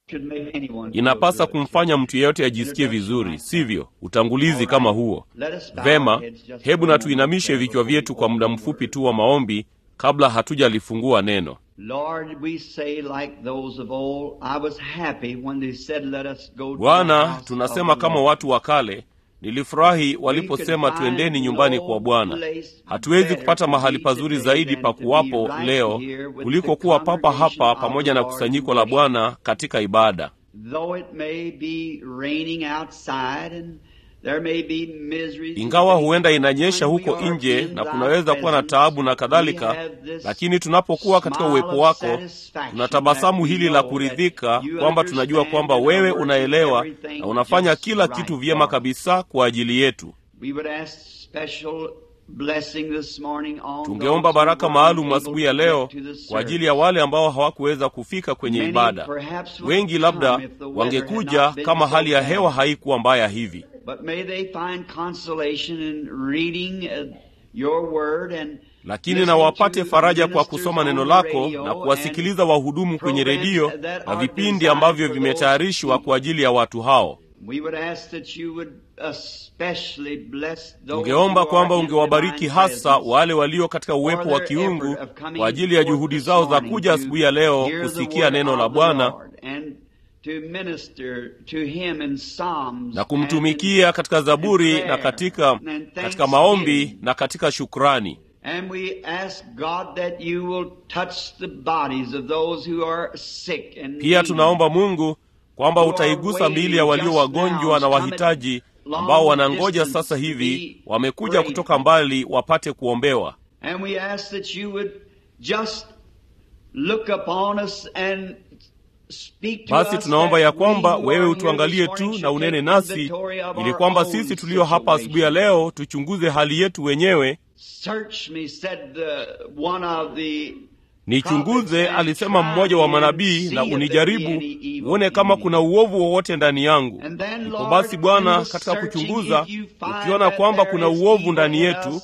inapasa kumfanya mtu yeyote ajisikie vizuri, sivyo? Utangulizi kama huo. Vema, hebu na tuinamishe vichwa vyetu kwa muda mfupi tu wa maombi kabla hatujalifungua neno. Bwana, tunasema kama watu wa kale, nilifurahi waliposema twendeni nyumbani kwa Bwana. Hatuwezi kupata mahali pazuri zaidi pa kuwapo leo kuliko kuwa papa hapa pamoja na kusanyiko la Bwana katika ibada. Ingawa huenda inanyesha huko nje na kunaweza kuwa na taabu na kadhalika, lakini tunapokuwa katika uwepo wako, tunatabasamu hili la kuridhika kwamba tunajua kwamba wewe unaelewa na unafanya kila kitu vyema kabisa kwa ajili yetu. Tungeomba baraka maalum asubuhi ya leo kwa ajili ya wale ambao hawakuweza kufika kwenye ibada. Wengi labda wangekuja kama hali ya hewa haikuwa mbaya hivi lakini na wapate faraja kwa kusoma neno lako na kuwasikiliza wahudumu kwenye redio na vipindi ambavyo vimetayarishwa kwa ajili ya watu hao. Tungeomba kwamba ungewabariki hasa wale walio katika uwepo wa kiungu kwa ajili ya juhudi zao za kuja asubuhi ya leo kusikia neno la Bwana na kumtumikia katika Zaburi na katika, katika maombi na katika shukrani. Pia tunaomba Mungu kwamba utaigusa miili ya walio wagonjwa na wahitaji ambao wanangoja sasa hivi, wamekuja kutoka mbali wapate kuombewa. Basi tunaomba ya kwamba wewe utuangalie tu na unene nasi, ili kwamba sisi tulio hapa asubuhi ya leo tuchunguze hali yetu wenyewe. Nichunguze, alisema mmoja wa manabii, na unijaribu uone kama kuna uovu wowote ndani yangu. Ndipo basi Bwana, katika kuchunguza, ukiona kwamba kuna uovu ndani yetu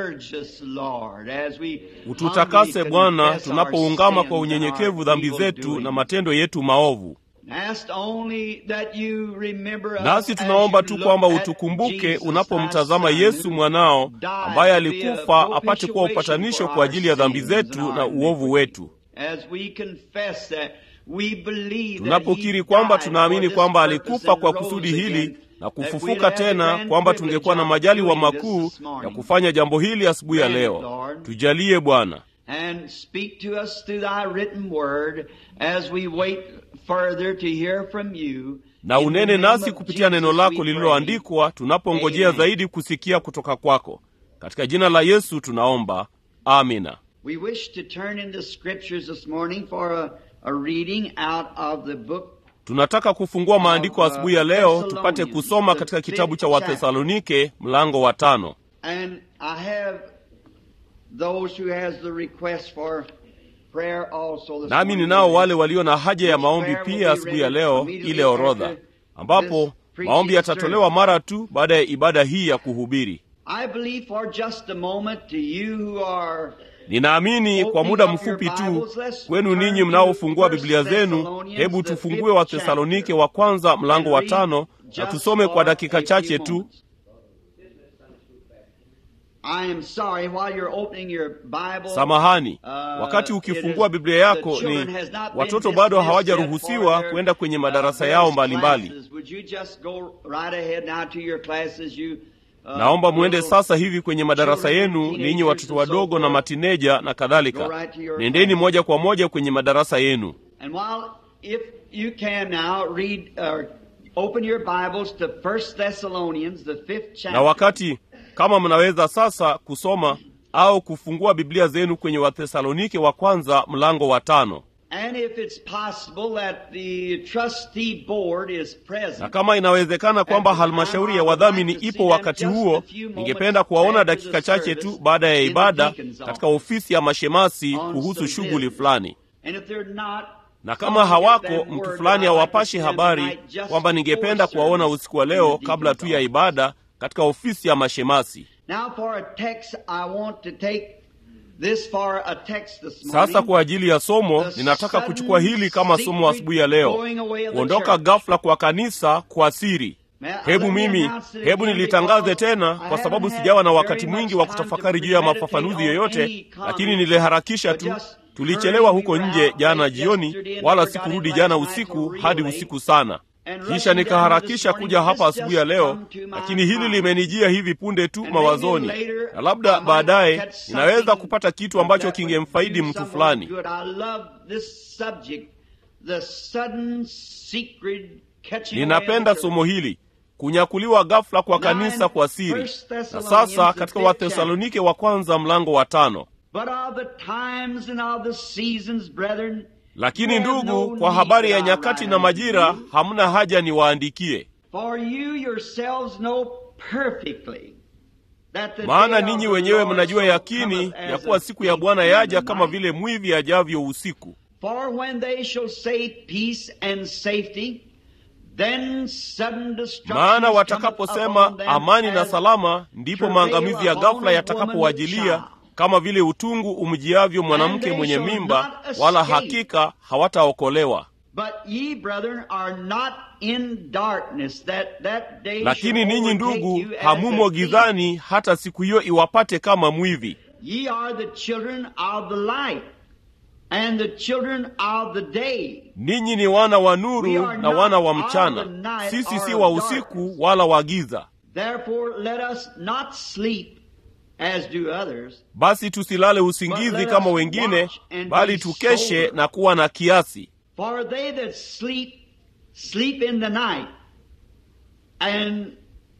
ututakase Bwana, tunapoungama kwa unyenyekevu dhambi zetu na matendo yetu maovu. Nasi tunaomba tu kwamba utukumbuke unapomtazama Yesu mwanao ambaye alikufa apate kuwa upatanisho kwa ajili ya dhambi zetu na uovu wetu. Tunapokiri kwamba tunaamini kwamba alikufa kwa kusudi hili na kufufuka tena, kwamba tungekuwa na majaliwa makuu ya kufanya jambo hili asubuhi ya leo. Tujalie Bwana, na unene nasi kupitia neno lako lililoandikwa, tunapongojea zaidi kusikia kutoka kwako. Katika jina la Yesu tunaomba, amina. Tunataka kufungua maandiko asubuhi ya leo tupate kusoma katika kitabu cha Wathesalonike mlango wa tano. Nami ninao wale walio na haja ya maombi pia asubuhi ya leo, ile orodha ambapo maombi yatatolewa mara tu baada ya ibada hii ya kuhubiri. Ninaamini kwa muda mfupi tu kwenu ninyi mnaofungua Biblia zenu, hebu tufungue Wathesalonike wa kwanza mlango wa tano na tusome kwa dakika chache tu. Samahani, wakati ukifungua Biblia yako, ni watoto bado hawajaruhusiwa kwenda kwenye madarasa yao mbalimbali. Naomba mwende sasa hivi kwenye madarasa yenu, ninyi watoto wadogo na matineja na kadhalika. Nendeni moja kwa moja kwenye madarasa yenu. Na wakati kama mnaweza sasa kusoma au kufungua Biblia zenu kwenye Wathesalonike wa kwanza mlango wa tano. Na kama inawezekana kwamba halmashauri ya wadhamini ipo wakati huo, ningependa kuwaona dakika chache tu baada ya ibada katika ofisi ya mashemasi kuhusu shughuli fulani. Na kama hawako, mtu fulani awapashe habari kwamba ningependa kuwaona usiku wa leo kabla tu ya ibada katika ofisi ya mashemasi. this for a text this morning. Sasa kwa ajili ya somo, ninataka kuchukua hili kama somo asubuhi ya leo, kuondoka ghafla kwa kanisa kwa siri. Hebu mimi, hebu nilitangaze tena, kwa sababu sijawa na wakati mwingi wa kutafakari juu ya mafafanuzi yoyote, lakini niliharakisha tu. Tulichelewa huko nje jana jioni, wala sikurudi jana usiku hadi usiku sana. Kisha nikaharakisha kuja hapa asubuhi ya leo, lakini hili limenijia hivi punde tu mawazoni, na labda baadaye ninaweza kupata kitu ambacho kingemfaidi mtu fulani. Ninapenda somo hili kunyakuliwa ghafla kwa kanisa kwa siri. Na sasa katika Wathesalonike wa kwanza mlango wa tano lakini ndugu, kwa habari ya nyakati na majira hamna haja niwaandikie, maana ninyi wenyewe mnajua yakini ya kuwa siku ya Bwana yaja kama vile mwivi ajavyo usiku. Maana watakaposema amani na salama, ndipo maangamizi ya ghafla yatakapowajilia kama vile utungu umjiavyo mwanamke mwenye mimba, wala hakika hawataokolewa. Lakini ninyi ndugu, hamumo gizani, hata siku hiyo iwapate kama mwivi. Ninyi ni wana wa nuru na wana wa mchana, sisi si wa usiku wala wa giza. As do others. Basi tusilale usingizi kama wengine, bali tukeshe na kuwa na kiasi. For they that sleep, sleep in the night, and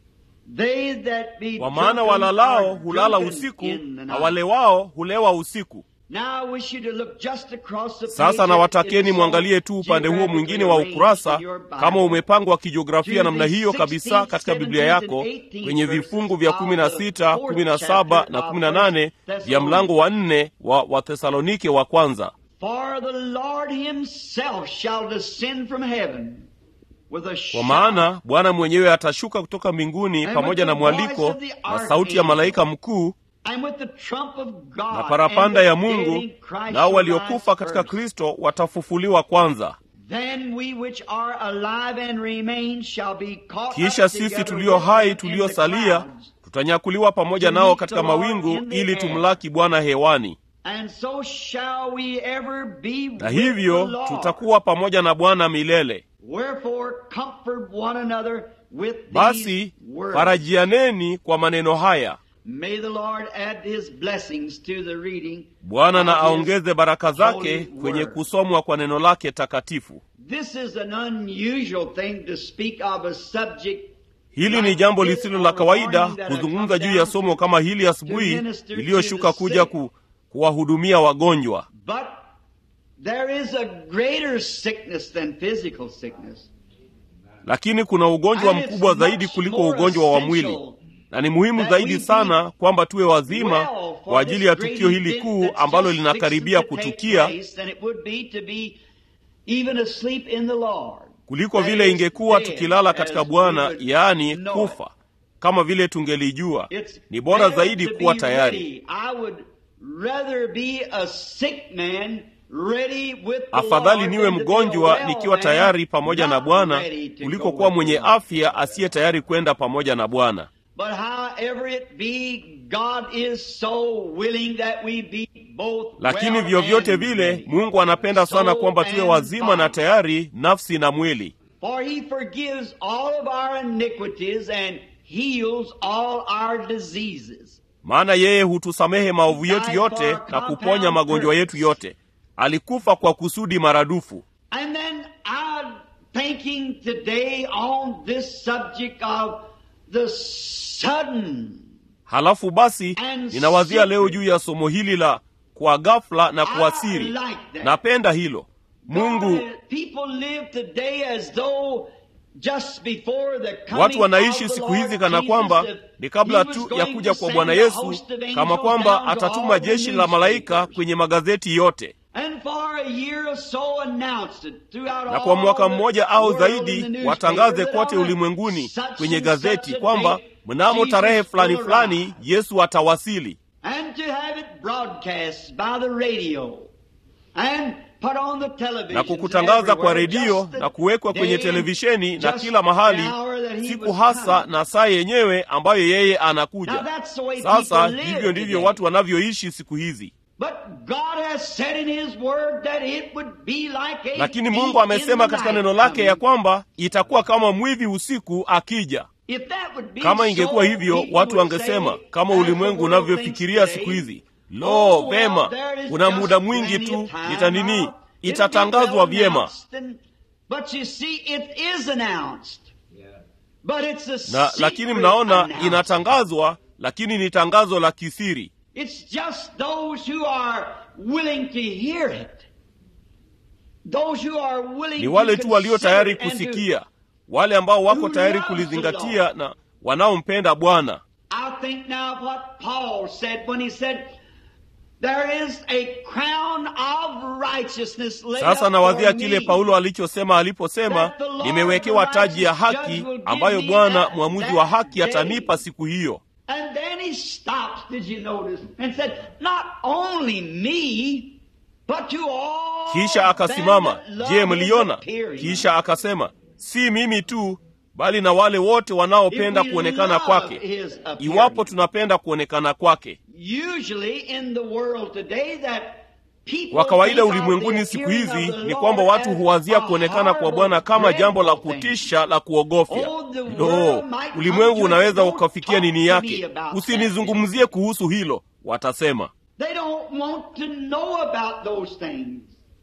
they that be Kwa maana walalao hulala drunken usiku in the na night. wale wao hulewa usiku. Now I wish you to look just across the Sasa page nawatakeni if mwangalie it's tu upande huo geographically mwingine wa arranged ukurasa, in your Bible. kama umepangwa kijiografia To namna the hiyo kabisa 16th, katika Biblia 17th yako, and 18th kwenye verses vifungu vya of kumi na the sita, fourth kumi na saba chapter na of kumi na nane First vya mlango wa nne wa Wathesalonike wa kwanza. For the Lord himself shall descend from heaven with a Kwa shout maana Bwana mwenyewe atashuka kutoka mbinguni And pamoja with na the mwaliko voice of the na sauti ya archangel, malaika mkuu and with the trump of God, na parapanda and ya the dead Mungu, in Christ nao shall waliokufa rise katika first. Kristo watafufuliwa kwanza. Then we which are alive and remain shall be caught Kisha up sisi together tulio with hai them in the tuliosalia clouds, tutanyakuliwa pamoja to nao meet katika the Lord mawingu in the ili air. tumlaki Bwana hewani, and so shall we ever be na with hivyo the Lord. tutakuwa pamoja na Bwana milele. Wherefore comfort one another with Basi these words. farajianeni kwa maneno haya. May the Lord add his blessings to the reading. Bwana na of his aongeze baraka zake holy kwenye word. kusomwa kwa neno lake takatifu. This is an unusual thing to speak of a subject Hili ni jambo lisilo la kawaida kuzungumza juu ya somo kama hili asubuhi iliyoshuka kuja ku, kuwahudumia wagonjwa, But there is a greater sickness than physical sickness. lakini kuna ugonjwa And it's mkubwa zaidi much kuliko more ugonjwa wa mwili, essential na ni muhimu that zaidi we sana kwamba tuwe wazima well for kwa ajili ya this great tukio hili event kuu that's ambalo just linakaribia fixing to take kutukia place than it would be to be even asleep in the Lord. kuliko That vile is ingekuwa dead, tukilala katika as we Bwana, would yaani know kufa, kama vile tungelijua. It's Ni bora better zaidi to kuwa be tayari. ready. I would rather be a sick man ready with the Afadhali Lord niwe than to be a mgonjwa well nikiwa man tayari pamoja na not Bwana ready to kuliko go kuwa with mwenye the Lord. afya asiye tayari kwenda pamoja na Bwana. But however it be, God is so willing that we be both Lakini well vyovyote and vile, ready. Mungu anapenda sana Soul kwamba tuwe and wazima na body. tayari, nafsi na mwili, For he forgives all of our iniquities and heals all our diseases. maana yeye hutusamehe maovu yetu yote na kuponya magonjwa yetu yote. Alikufa kwa kusudi maradufu. And then I'm thinking today on this subject of the sudden Halafu basi And ninawazia leo secret. juu ya somo hili la kwa ghafla na kwa I siri. like that. Napenda hilo. Mungu, God, people live today as though just before the coming watu wanaishi of the siku Lord hizi kana Jesus, kwamba if ni kabla he was tu ya going kuja to kwa send Bwana a Yesu, host of angels kama kwamba down to atatuma all the jeshi la malaika newspapers. kwenye magazeti yote. And for a year or so announced it throughout na kwa mwaka all the mmoja au world in the zaidi newspaper watangaze that kote on a ulimwenguni such kwenye and gazeti such a kwamba date, mnamo Jesus tarehe fulani will fulani arrive. Yesu atawasili, And to have it broadcasts by the radio and put on the television. na kukutangaza kwa redio na kuwekwa kwenye televisheni na kila mahali siku hasa na saa yenyewe ambayo yeye anakuja. Sasa hivyo ndivyo watu wanavyoishi siku hizi. But God has said in His Word that it would be like a Lakini thief Mungu amesema in the katika night neno lake ya coming. kwamba itakuwa kama mwivi usiku akija. If that would be Kama so, ingekuwa hivyo, people watu would wangesema say, kama as ulimwengu the world unavyofikiria thinks siku today, hizi, lo, "Oh, well, vema, there is una just muda mwingi plenty tu, of time ita nini, now. It'll be itatangazwa well vyema. announced and- But you see, it is announced. But it's a Na lakini secret mnaona announcement. inatangazwa, lakini ni tangazo la kisiri. It's just those who are willing to hear it. Those who are willing Ni to wale tu walio consider tayari it and to- kusikia, wale ambao wako Who tayari loves the kulizingatia Lord. na wanaompenda Bwana. I think now of what Paul said when he said, There is a crown of righteousness laid Sasa up nawadhia for kile me. Paulo alichosema aliposema, That the Lord nimewekewa the taji ya righteous haki judge will give ambayo me Bwana that- mwamuzi that wa haki day. atanipa siku hiyo. And then he stops, did you notice? And said, Not only me, but to all Kisha akasimama, them that love je, his mliona? appearing." Kisha akasema, si mimi tu, bali na wale wote wanaopenda If we kuonekana love kwake. his appearing. Iwapo tunapenda kuonekana kwake. Usually in the world today that people Kwa kawaida think of ulimwenguni the siku appearing hizi of the ni Lord kwamba watu as huwazia a kuonekana kwa Bwana horrible, kama jambo la dreadful thing. kutisha la kuogofya. Oh, the Lo, world might come ulimwengu to it, unaweza don't ukafikia talk nini to yake. me about Usinizungumzie kuhusu hilo, watasema. They don't want to know about those things.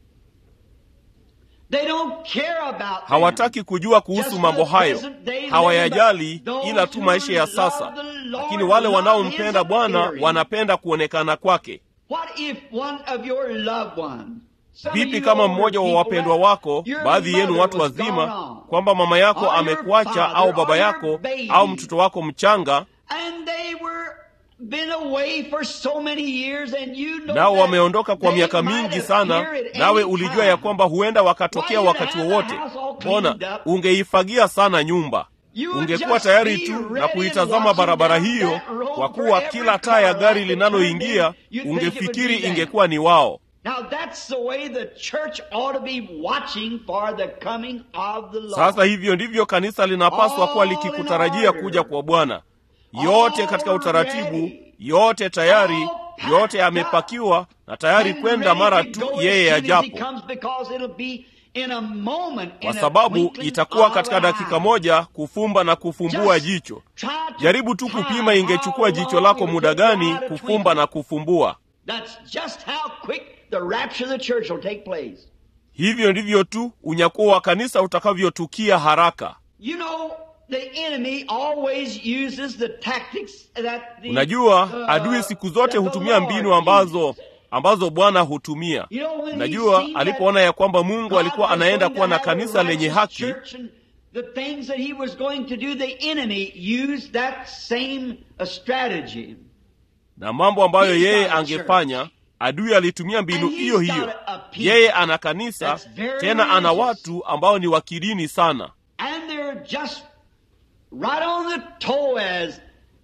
They don't care about them. hawataki kujua kuhusu Just mambo the hayo, present day living, hawayajali but those ila tu who maisha ya love sasa. the Lord Lakini wale love wanaompenda his Bwana appearing. wanapenda kuonekana kwake. What if one of your loved ones, some of Vipi you kama older mmoja wa people, wapendwa that wako, your baadhi yenu mother watu was gone wazima, on, kwamba mama yako or your amekuacha father, au or baba your yako baby, au mtoto wako mchanga, and they were been away for so many years and you know nao that wameondoka kwa they miaka might mingi appear sana, at nawe any ulijua time. ya kwamba huenda wakatokea Why, you'd wakati have the wowote. house all Mbona cleaned up. ungeifagia sana nyumba, You would ungekuwa just tayari be tu ready na and kuitazama watching barabara down hiyo, that road kwa for kuwa every kila taa ya car gari light that turned linaloingia in, you'd think it would ungefikiri be them. ingekuwa ni wao. Now that's the way the church ought to be watching for the coming of the Lord. Sasa hivyo ndivyo kanisa linapaswa kuwa All in likikutarajia order. kuja kwa Bwana, yote katika utaratibu, Already. yote tayari, All packed yote up. yamepakiwa na tayari And kwenda ready mara to tu go as yeye soon as he ajapo, comes because it'll be in a moment, kwa in a sababu twinkling itakuwa of katika an dakika eye. moja kufumba na kufumbua Just jicho. try to Jaribu tu time kupima ingechukua how jicho long lako it muda would take gani out a kufumba na twinkle. kufumbua. That's just how quick the rapture of the church will take place. Hivyo ndivyo tu unyakuo wa kanisa utakavyotukia haraka. You know, the enemy always uses the tactics that the, Unajua, uh, adui siku zote that the hutumia Lord mbinu ambazo uses. ambazo Bwana hutumia. You know, when he Unajua, seen alipoona ya kwamba Mungu God alikuwa was anaenda going kuwa to na have a kanisa lenye righteous haki church and the things that he was going to do, the enemy used that same uh, strategy. na mambo ambayo He's yeye got a angefanya, adui alitumia mbinu And he's hiyo got hiyo. a people Yeye ana kanisa that's very tena, ana religious. watu ambao ni wa kidini sana, And they're just right on the toe as,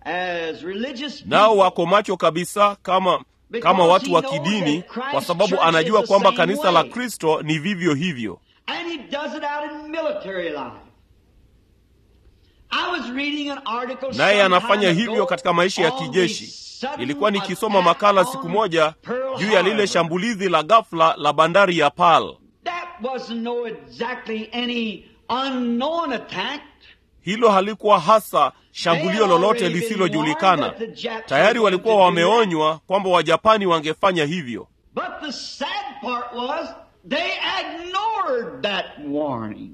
as religious nao people. wako macho kabisa kama kama Because watu he wa knows kidini, that Christ's kwa sababu church anajua is the kwamba same kanisa la way. Kristo ni vivyo hivyo. And he does it out in military life. I was reading an article naye some anafanya time hivyo ago katika maisha ya on the kijeshi. sudden Nilikuwa nikisoma attack makala on siku moja Pearl juu ya lile Harbor. shambulizi la ghafla la bandari ya Pearl. That wasn't no exactly any unknown attack. Hilo halikuwa hasa shambulio They had lolote already been lisilojulikana. warned that the Japs Tayari were walikuwa going to do that. wameonywa kwamba Wajapani wangefanya hivyo, But the sad part was they ignored that warning.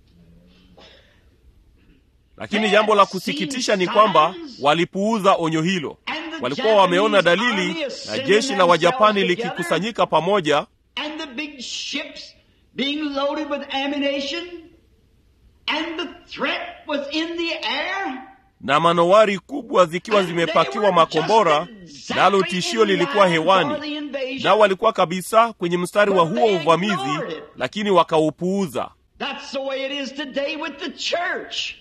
lakini jambo la kusikitisha ni kwamba walipuuza onyo hilo. Walikuwa wameona dalili na jeshi la Wajapani likikusanyika pamoja And the big ships being loaded with ammunition, and the threat was in the air. na manowari kubwa zikiwa zimepakiwa makombora, nalo tishio lilikuwa hewani, nao walikuwa kabisa kwenye mstari wa huo uvamizi, lakini wakaupuuza. That's the way it is today with the church.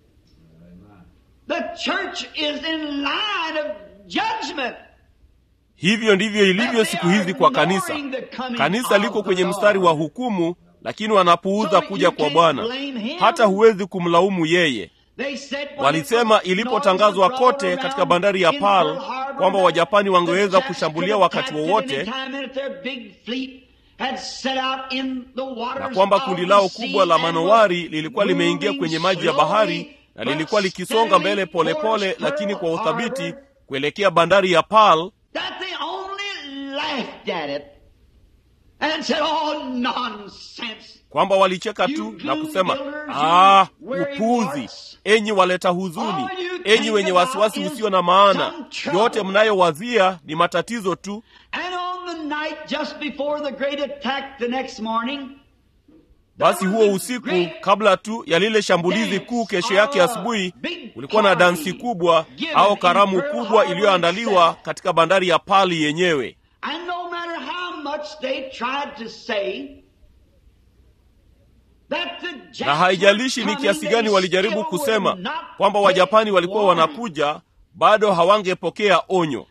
The church is in line of judgment. hivyo ndivyo ilivyo siku hizi kwa kanisa kanisa liko kwenye mstari wa hukumu lakini wanapuuza kuja kwa bwana hata huwezi kumlaumu yeye walisema ilipotangazwa kote katika bandari ya Pearl kwamba Wajapani wangeweza kushambulia wakati wowote na kwamba kundi lao kubwa la manowari lilikuwa limeingia kwenye maji ya bahari na lilikuwa likisonga mbele polepole pole, lakini kwa uthabiti kuelekea bandari ya Pearl kwamba walicheka tu na kusema ah, upuzi, enyi waleta huzuni, enyi wenye wasiwasi usio na maana, yote mnayowazia ni matatizo tu. Basi huo usiku kabla tu ya lile shambulizi kuu, kesho yake asubuhi, kulikuwa na dansi kubwa au karamu kubwa iliyoandaliwa katika bandari ya Pearl yenyewe na haijalishi ni kiasi gani walijaribu kusema kwamba Wajapani walikuwa wanakuja, bado hawangepokea onyo.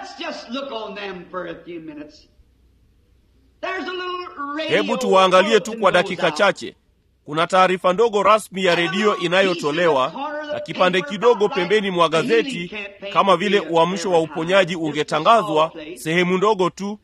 Hebu tuwaangalie tu kwa dakika chache. Kuna taarifa ndogo rasmi ya redio inayotolewa na kipande kidogo pembeni mwa gazeti, kama vile uamsho wa uponyaji ungetangazwa, sehemu ndogo tu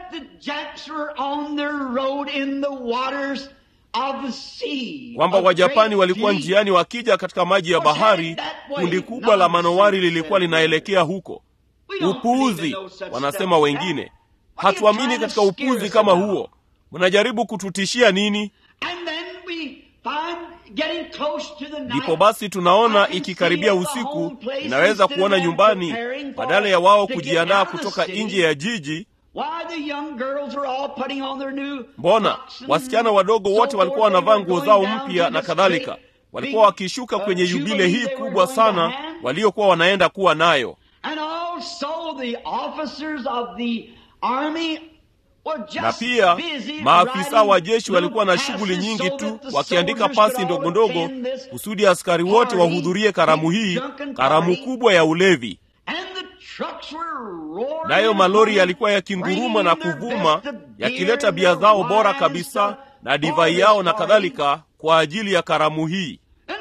kwamba Wajapani walikuwa njiani wakija katika maji ya bahari. Kundi kubwa la manowari lilikuwa linaelekea huko. Upuuzi, wanasema wengine. Hatuamini katika upuuzi kama huo. Mnajaribu kututishia nini? Ndipo basi tunaona ikikaribia usiku, inaweza kuona nyumbani, badala ya wao kujiandaa kutoka nje ya jiji Mbona wasichana wadogo wote walikuwa wanavaa nguo zao mpya na kadhalika, walikuwa wakishuka kwenye yubile hii kubwa sana waliokuwa wanaenda kuwa nayo. Na pia maafisa wa jeshi walikuwa na shughuli nyingi tu, wakiandika pasi ndogo ndogo kusudi askari wote wahudhurie karamu hii, karamu kubwa ya ulevi nayo malori yalikuwa yakinguruma na kuvuma yakileta bia zao bora kabisa na divai yao na kadhalika kwa ajili ya karamu hii.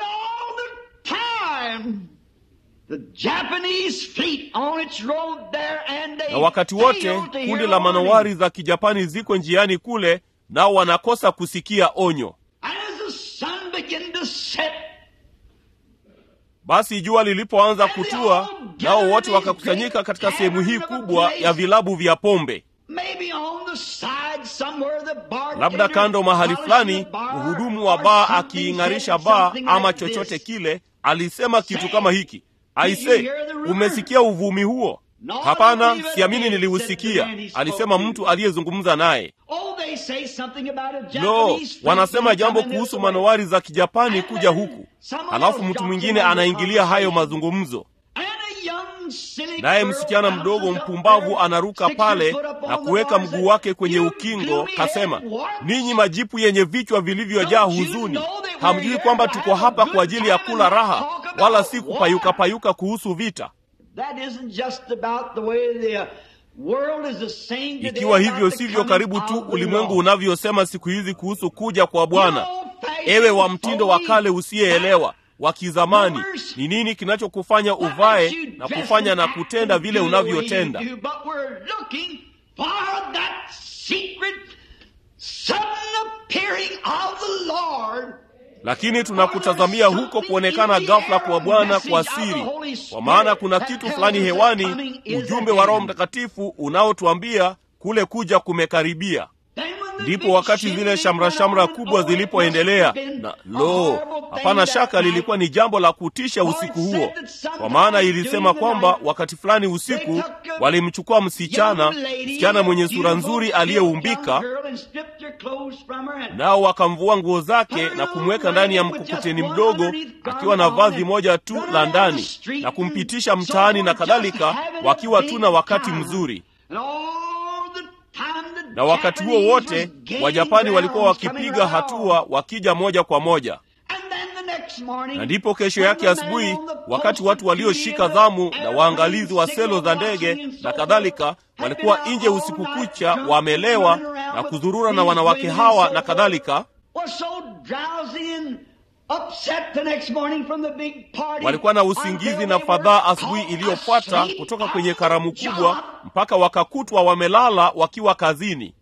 Na wakati wote kundi la manowari za Kijapani ziko njiani kule, nao wanakosa kusikia onyo. Basi jua lilipoanza kutua, nao wote wakakusanyika katika sehemu hii kubwa ya vilabu vya pombe. Labda kando mahali fulani, mhudumu wa baa akiing'arisha baa ama chochote kile, alisema kitu kama hiki: aise, umesikia uvumi huo? Hapana, siamini niliusikia, alisema mtu aliyezungumza naye. Lo, wanasema jambo kuhusu manowari za Kijapani kuja huku, halafu mtu mwingine anaingilia hayo mazungumzo, naye msichana mdogo mpumbavu anaruka pale na kuweka mguu wake kwenye ukingo, kasema, ninyi majipu yenye vichwa vilivyojaa huzuni, hamjui kwamba tuko hapa kwa ajili ya kula raha, wala si kupayuka payuka kuhusu vita. Ikiwa hivyo sivyo karibu tu ulimwengu unavyosema siku hizi kuhusu kuja kwa Bwana. Ewe wa mtindo wa kale usiyeelewa wa kizamani, ni nini kinachokufanya uvae na kufanya na kutenda vile unavyotenda? Lakini tunakutazamia huko kuonekana ghafla kwa Bwana kwa siri, kwa maana kuna kitu fulani hewani, ujumbe wa Roho Mtakatifu unaotuambia kule kuja kumekaribia. Ndipo wakati zile shamra shamra kubwa zilipoendelea, na lo, hapana shaka lilikuwa ni jambo la kutisha usiku huo, kwa maana ilisema kwamba wakati fulani usiku walimchukua msichana, msichana mwenye sura nzuri aliyeumbika, nao wakamvua nguo zake na kumweka ndani ya mkokoteni mdogo akiwa na vazi moja tu la ndani na kumpitisha mtaani na kadhalika, wakiwa tu na wakati mzuri na wakati huo wote Wajapani walikuwa wakipiga hatua wakija moja kwa moja. Na ndipo kesho yake asubuhi, wakati watu walioshika zamu na waangalizi wa selo za ndege na kadhalika walikuwa nje usiku kucha, wamelewa na kuzurura na wanawake hawa na kadhalika, walikuwa na usingizi na fadhaa asubuhi iliyofuata kutoka kwenye karamu kubwa mpaka wakakutwa wamelala wakiwa kazini.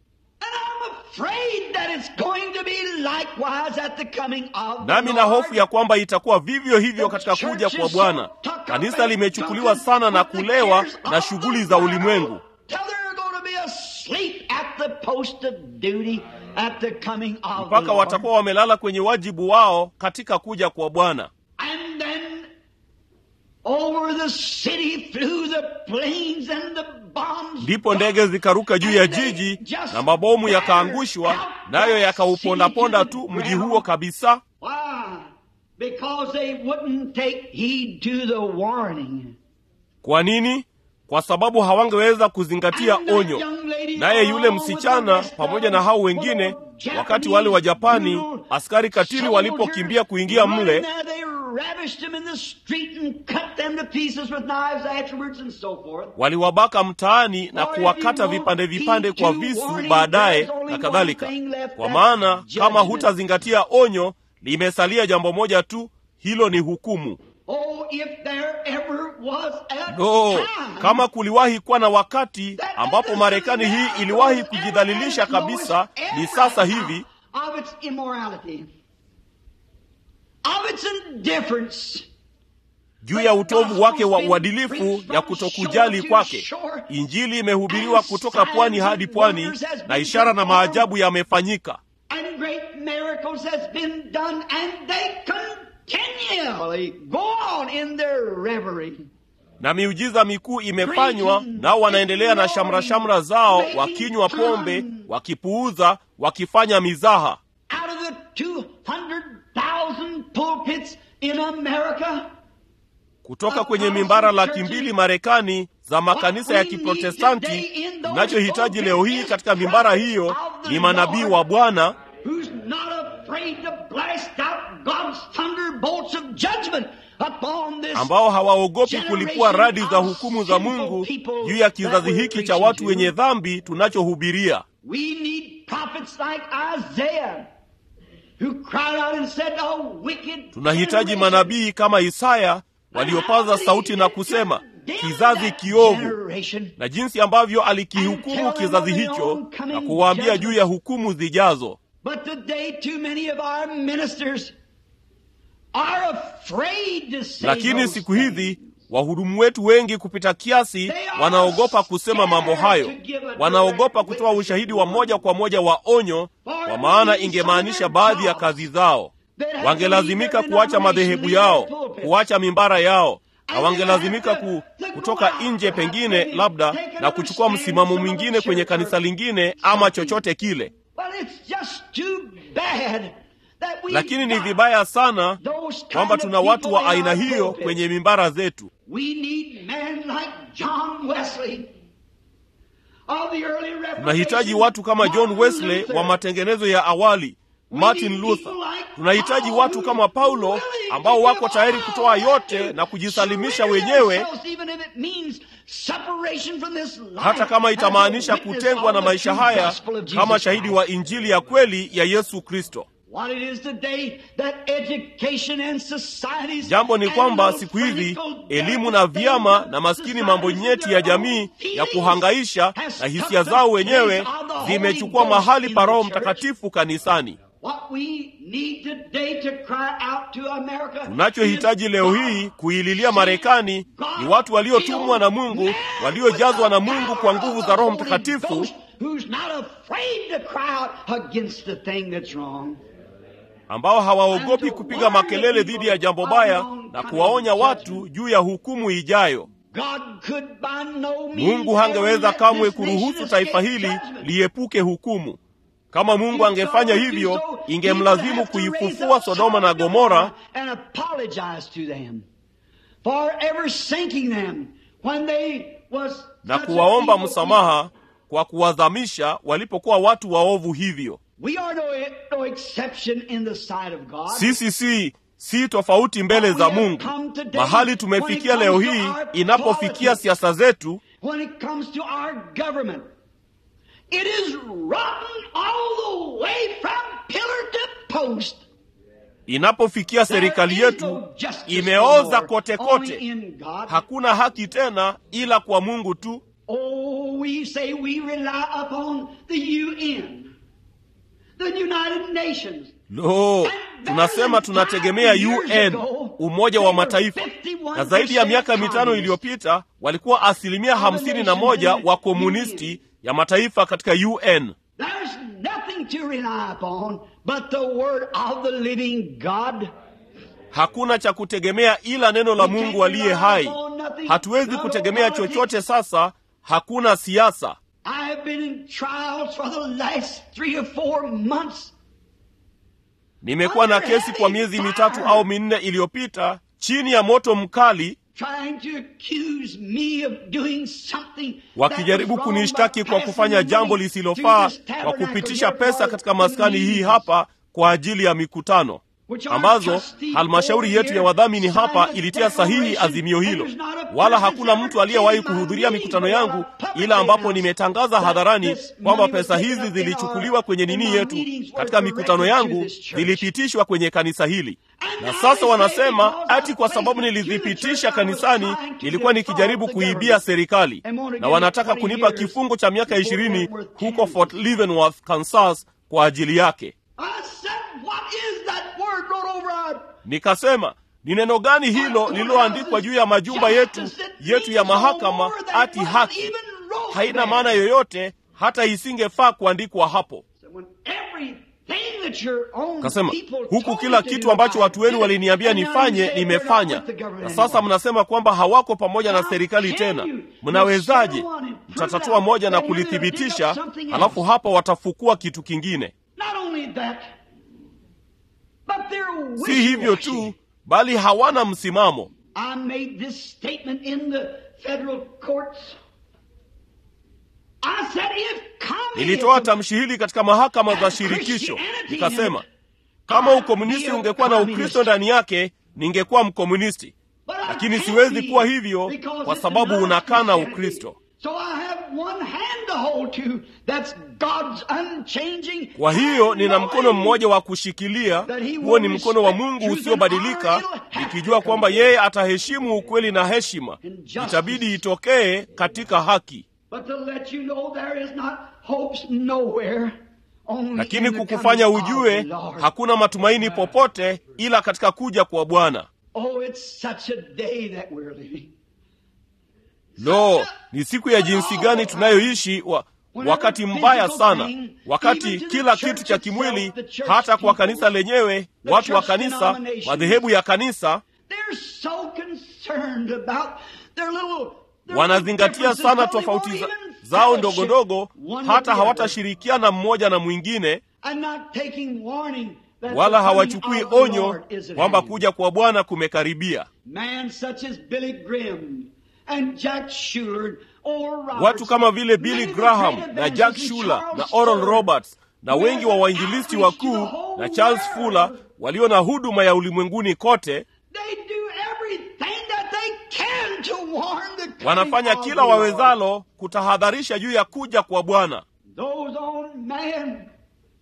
Nami na hofu ya kwamba itakuwa vivyo hivyo katika kuja kwa Bwana. Kanisa limechukuliwa sana na kulewa na shughuli za ulimwengu mpaka watakuwa wamelala kwenye wajibu wao katika kuja kwa Bwana. Ndipo ndege zikaruka juu ya jiji na mabomu yakaangushwa, nayo yakaupondaponda tu mji huo kabisa. Kwa nini? Kwa sababu hawangeweza kuzingatia onyo. Naye yule msichana pamoja na hao wengine, wakati wale wa Japani askari katili walipokimbia kuingia mle waliwabaka mtaani na kuwakata vipande vipande kwa visu baadaye na kadhalika. Kwa maana kama hutazingatia onyo, limesalia jambo moja tu, hilo ni hukumu. No, kama kuliwahi kuwa na wakati ambapo Marekani hii iliwahi kujidhalilisha kabisa, ni sasa hivi juu ya utovu wake wa uadilifu ya kutokujali kwake. Injili imehubiriwa kutoka pwani hadi pwani, na ishara na maajabu yamefanyika, na miujiza mikuu imefanywa, nao wanaendelea na shamra shamra zao, wakinywa pombe, wakipuuza, wakifanya mizaha. Kutoka kwenye mimbara laki mbili Marekani za makanisa ya Kiprotestanti, tunachohitaji leo hii katika mimbara hiyo ni manabii wa Bwana ambao hawaogopi kulipua radi za hukumu za Mungu juu ya kizazi hiki cha watu wenye dhambi tunachohubiria. Tunahitaji manabii kama Isaya waliopaza sauti na kusema, kizazi kiovu, na jinsi ambavyo alikihukumu kizazi hicho na kuwaambia juu ya hukumu zijazo. Lakini siku hizi wahudumu wetu wengi kupita kiasi wanaogopa kusema mambo hayo, wanaogopa kutoa ushahidi wa moja kwa moja wa onyo, kwa maana ingemaanisha baadhi ya kazi zao. Wangelazimika kuacha madhehebu yao, kuacha mimbara yao, na wangelazimika ku, kutoka nje pengine labda na kuchukua msimamo mwingine kwenye kanisa lingine ama chochote kile. Lakini ni vibaya sana kwamba tuna watu wa aina hiyo kwenye mimbara zetu. Tunahitaji watu kama John Wesley wa matengenezo ya awali, Martin Luther. Tunahitaji watu kama Paulo ambao wako tayari kutoa yote na kujisalimisha wenyewe, hata kama itamaanisha kutengwa na maisha haya, kama shahidi wa Injili ya kweli ya Yesu Kristo. Jambo ni kwamba siku hizi elimu na vyama na maskini mambo nyeti ya jamii ya kuhangaisha na hisia zao wenyewe zimechukua mahali pa Roho Mtakatifu kanisani. Tunachohitaji leo hii kuililia Marekani ni watu waliotumwa na Mungu, waliojazwa na Mungu kwa nguvu za Roho Mtakatifu, ambao hawaogopi kupiga makelele dhidi ya jambo baya na kuwaonya watu juu ya hukumu ijayo. Mungu hangeweza kamwe kuruhusu taifa hili liepuke hukumu. Kama Mungu angefanya hivyo, ingemlazimu kuifufua Sodoma na Gomora na kuwaomba msamaha kwa kuwadhamisha walipokuwa watu waovu hivyo. Sisi si si tofauti mbele za Mungu. Mahali tumefikia leo hii, inapofikia siasa zetu, when it comes to our government, it is rotten all the way from pillar to post. inapofikia serikali There is yetu, no justice imeoza no more, kote only kote. in God. Hakuna haki tena ila kwa Mungu tu. Oh, we say we rely upon the UN, the United Nations. Lo, tunasema tunategemea UN, Umoja wa Mataifa, na zaidi ya miaka mitano iliyopita walikuwa asilimia hamsini na moja wa komunisti ya mataifa katika UN. There's nothing to rely upon but the word of the living God. Hakuna cha kutegemea ila neno la Mungu aliye hai. Hatuwezi kutegemea chochote sasa, hakuna siasa. I have been in trials for the last three or four months. Nimekuwa na kesi kwa miezi mitatu au minne iliyopita chini ya moto mkali, trying to accuse me of doing something wakijaribu that was wrong kunishtaki by kwa passing kufanya money jambo to lisilofaa this kwa tabernacle kupitisha here pesa for katika maskani hii meetings. hapa kwa ajili ya mikutano ambazo halmashauri yetu ya wadhamini hapa ilitia sahihi azimio hilo, wala hakuna mtu aliyewahi kuhudhuria mikutano yangu, ila ambapo nimetangaza hadharani kwamba pesa hizi zilichukuliwa kwenye nini yetu katika mikutano yangu, zilipitishwa kwenye kanisa hili. Na sasa wanasema ati kwa sababu nilizipitisha kanisani, nilikuwa nikijaribu kuibia serikali, na wanataka kunipa kifungo cha miaka ishirini huko Fort Leavenworth, Kansas kwa ajili yake. I said, what is that word wrote over our Nikasema, ni neno gani hilo lililoandikwa juu ya majumba yetu yetu ya mahakama ati haki? Haina maana yoyote, hata isingefaa kuandikwa hapo. When everything that your own Kasema people huku told kila you to kitu do, ambacho I watu wenu did it. waliniambia And now you nifanye say we're not nimefanya, with the government na sasa anymore. mnasema kwamba hawako pamoja na How serikali can tena. you? Mnawezaje? You share one and prove Mtatatua out, moja na then you're gonna dig kulithibitisha, up something else. halafu hapa watafukua kitu kingine. Not only that, but they're Si hivyo wishy-washy. tu, bali hawana msimamo. I made this statement in the federal courts. I said if Nilitoa communism tamshi hili katika mahakama za shirikisho, nikasema kama ukomunisti ungekuwa na Ukristo ndani yake, ningekuwa mkomunisti, But I lakini can't siwezi be kuwa hivyo because kwa it's sababu not unakana Christianity. Ukristo. So I have one hand to hold to. That's God's unchanging. Kwa hiyo nina mkono mmoja wa kushikilia, huo ni mkono wa Mungu usiobadilika, nikijua kwamba yeye ataheshimu ukweli na heshima, itabidi itokee katika haki. But to let you know there is not hopes nowhere. Only Lakini in the kukufanya coming of the ujue Lord. hakuna matumaini popote ila katika kuja kwa Bwana. Oh, it's such a day that we're living. Lo, ni siku ya jinsi gani tunayoishi wa, wakati mbaya sana, wakati kila kitu cha kimwili, hata kwa kanisa lenyewe, watu wa kanisa, madhehebu ya kanisa They're so concerned about their little their wanazingatia little sana differences, tofauti they za, won't even zao fellowship ndogo ndogo, one with hata the other. hawatashirikiana mmoja na mwingine, And not taking warning that wala the coming hawachukui of the onyo Lord is at kwamba hand. kuja kwa Bwana kumekaribia. Man such as Billy Graham and Jack Shuler, Oral Roberts, Watu kama vile Billy many of the Graham great na Jack evangelists, Shuler Charles na Oral Fuller, Roberts na wengi wa wainjilisti wakuu na Charles Fuller walio na huduma ya ulimwenguni kote They do everything that they can to warn the coming wanafanya of kila the Lord. wawezalo kutahadharisha juu ya kuja kwa Bwana. Those own men,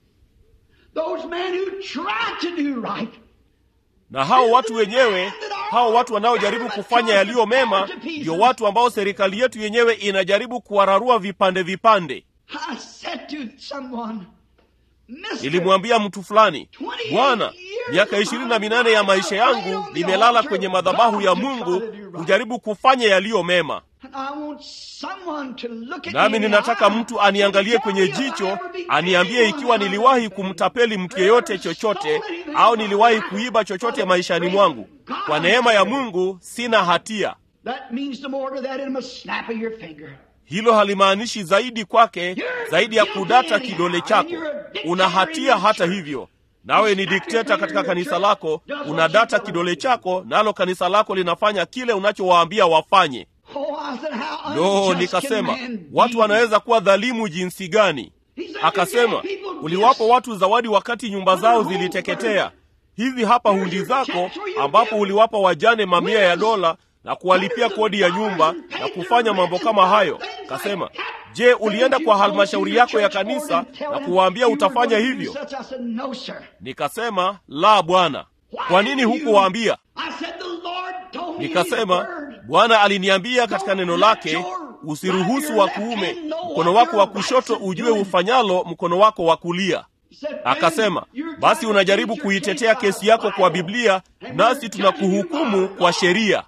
those men who try to do right, Na hao watu wenyewe, hao watu wanaojaribu kufanya yaliyo mema, ndio watu ambao serikali yetu yenyewe inajaribu kuwararua vipande vipande. I said to someone, Mister, Nilimwambia mtu fulani, Bwana, miaka ishirini na minane ya maisha yangu nimelala kwenye madhabahu ya Mungu kujaribu kufanya yaliyo mema, and I want someone to look at nami me in ninataka the eye mtu aniangalie and kwenye tell me if I jicho, ever be aniambie anyone ikiwa that niliwahi I've kumtapeli mtu yeyote chochote au niliwahi kuiba chochote maishani mwangu. Kwa neema ya Mungu sina hatia. That means no more to that than a snap of your finger. Hilo halimaanishi zaidi kwake zaidi ya kudata kidole chako. Una hatia hata hivyo. Nawe ni dikteta katika kanisa lako, unadata kidole chako, nalo kanisa lako linafanya kile unachowaambia wafanye. Oh, I said, how Lo, unjust nikasema can man be? watu wanaweza kuwa dhalimu jinsi gani? Akasema uliwapo watu zawadi wakati nyumba zao ziliteketea. hizi hapa hundi zako ambapo uliwapa wajane mamia ya dola na kuwalipia kodi ya nyumba na kufanya mambo kama hayo. Kasema, je, ulienda kwa halmashauri yako ya kanisa na kuwaambia utafanya hivyo? Nikasema, la, Bwana. Kwa nini hukuwaambia? Nikasema, Bwana aliniambia katika neno lake, usiruhusu wa kuume mkono wako wa kushoto ujue ufanyalo mkono wako wa kulia. Akasema, basi unajaribu kuitetea kesi yako kwa Biblia, nasi tunakuhukumu kwa sheria.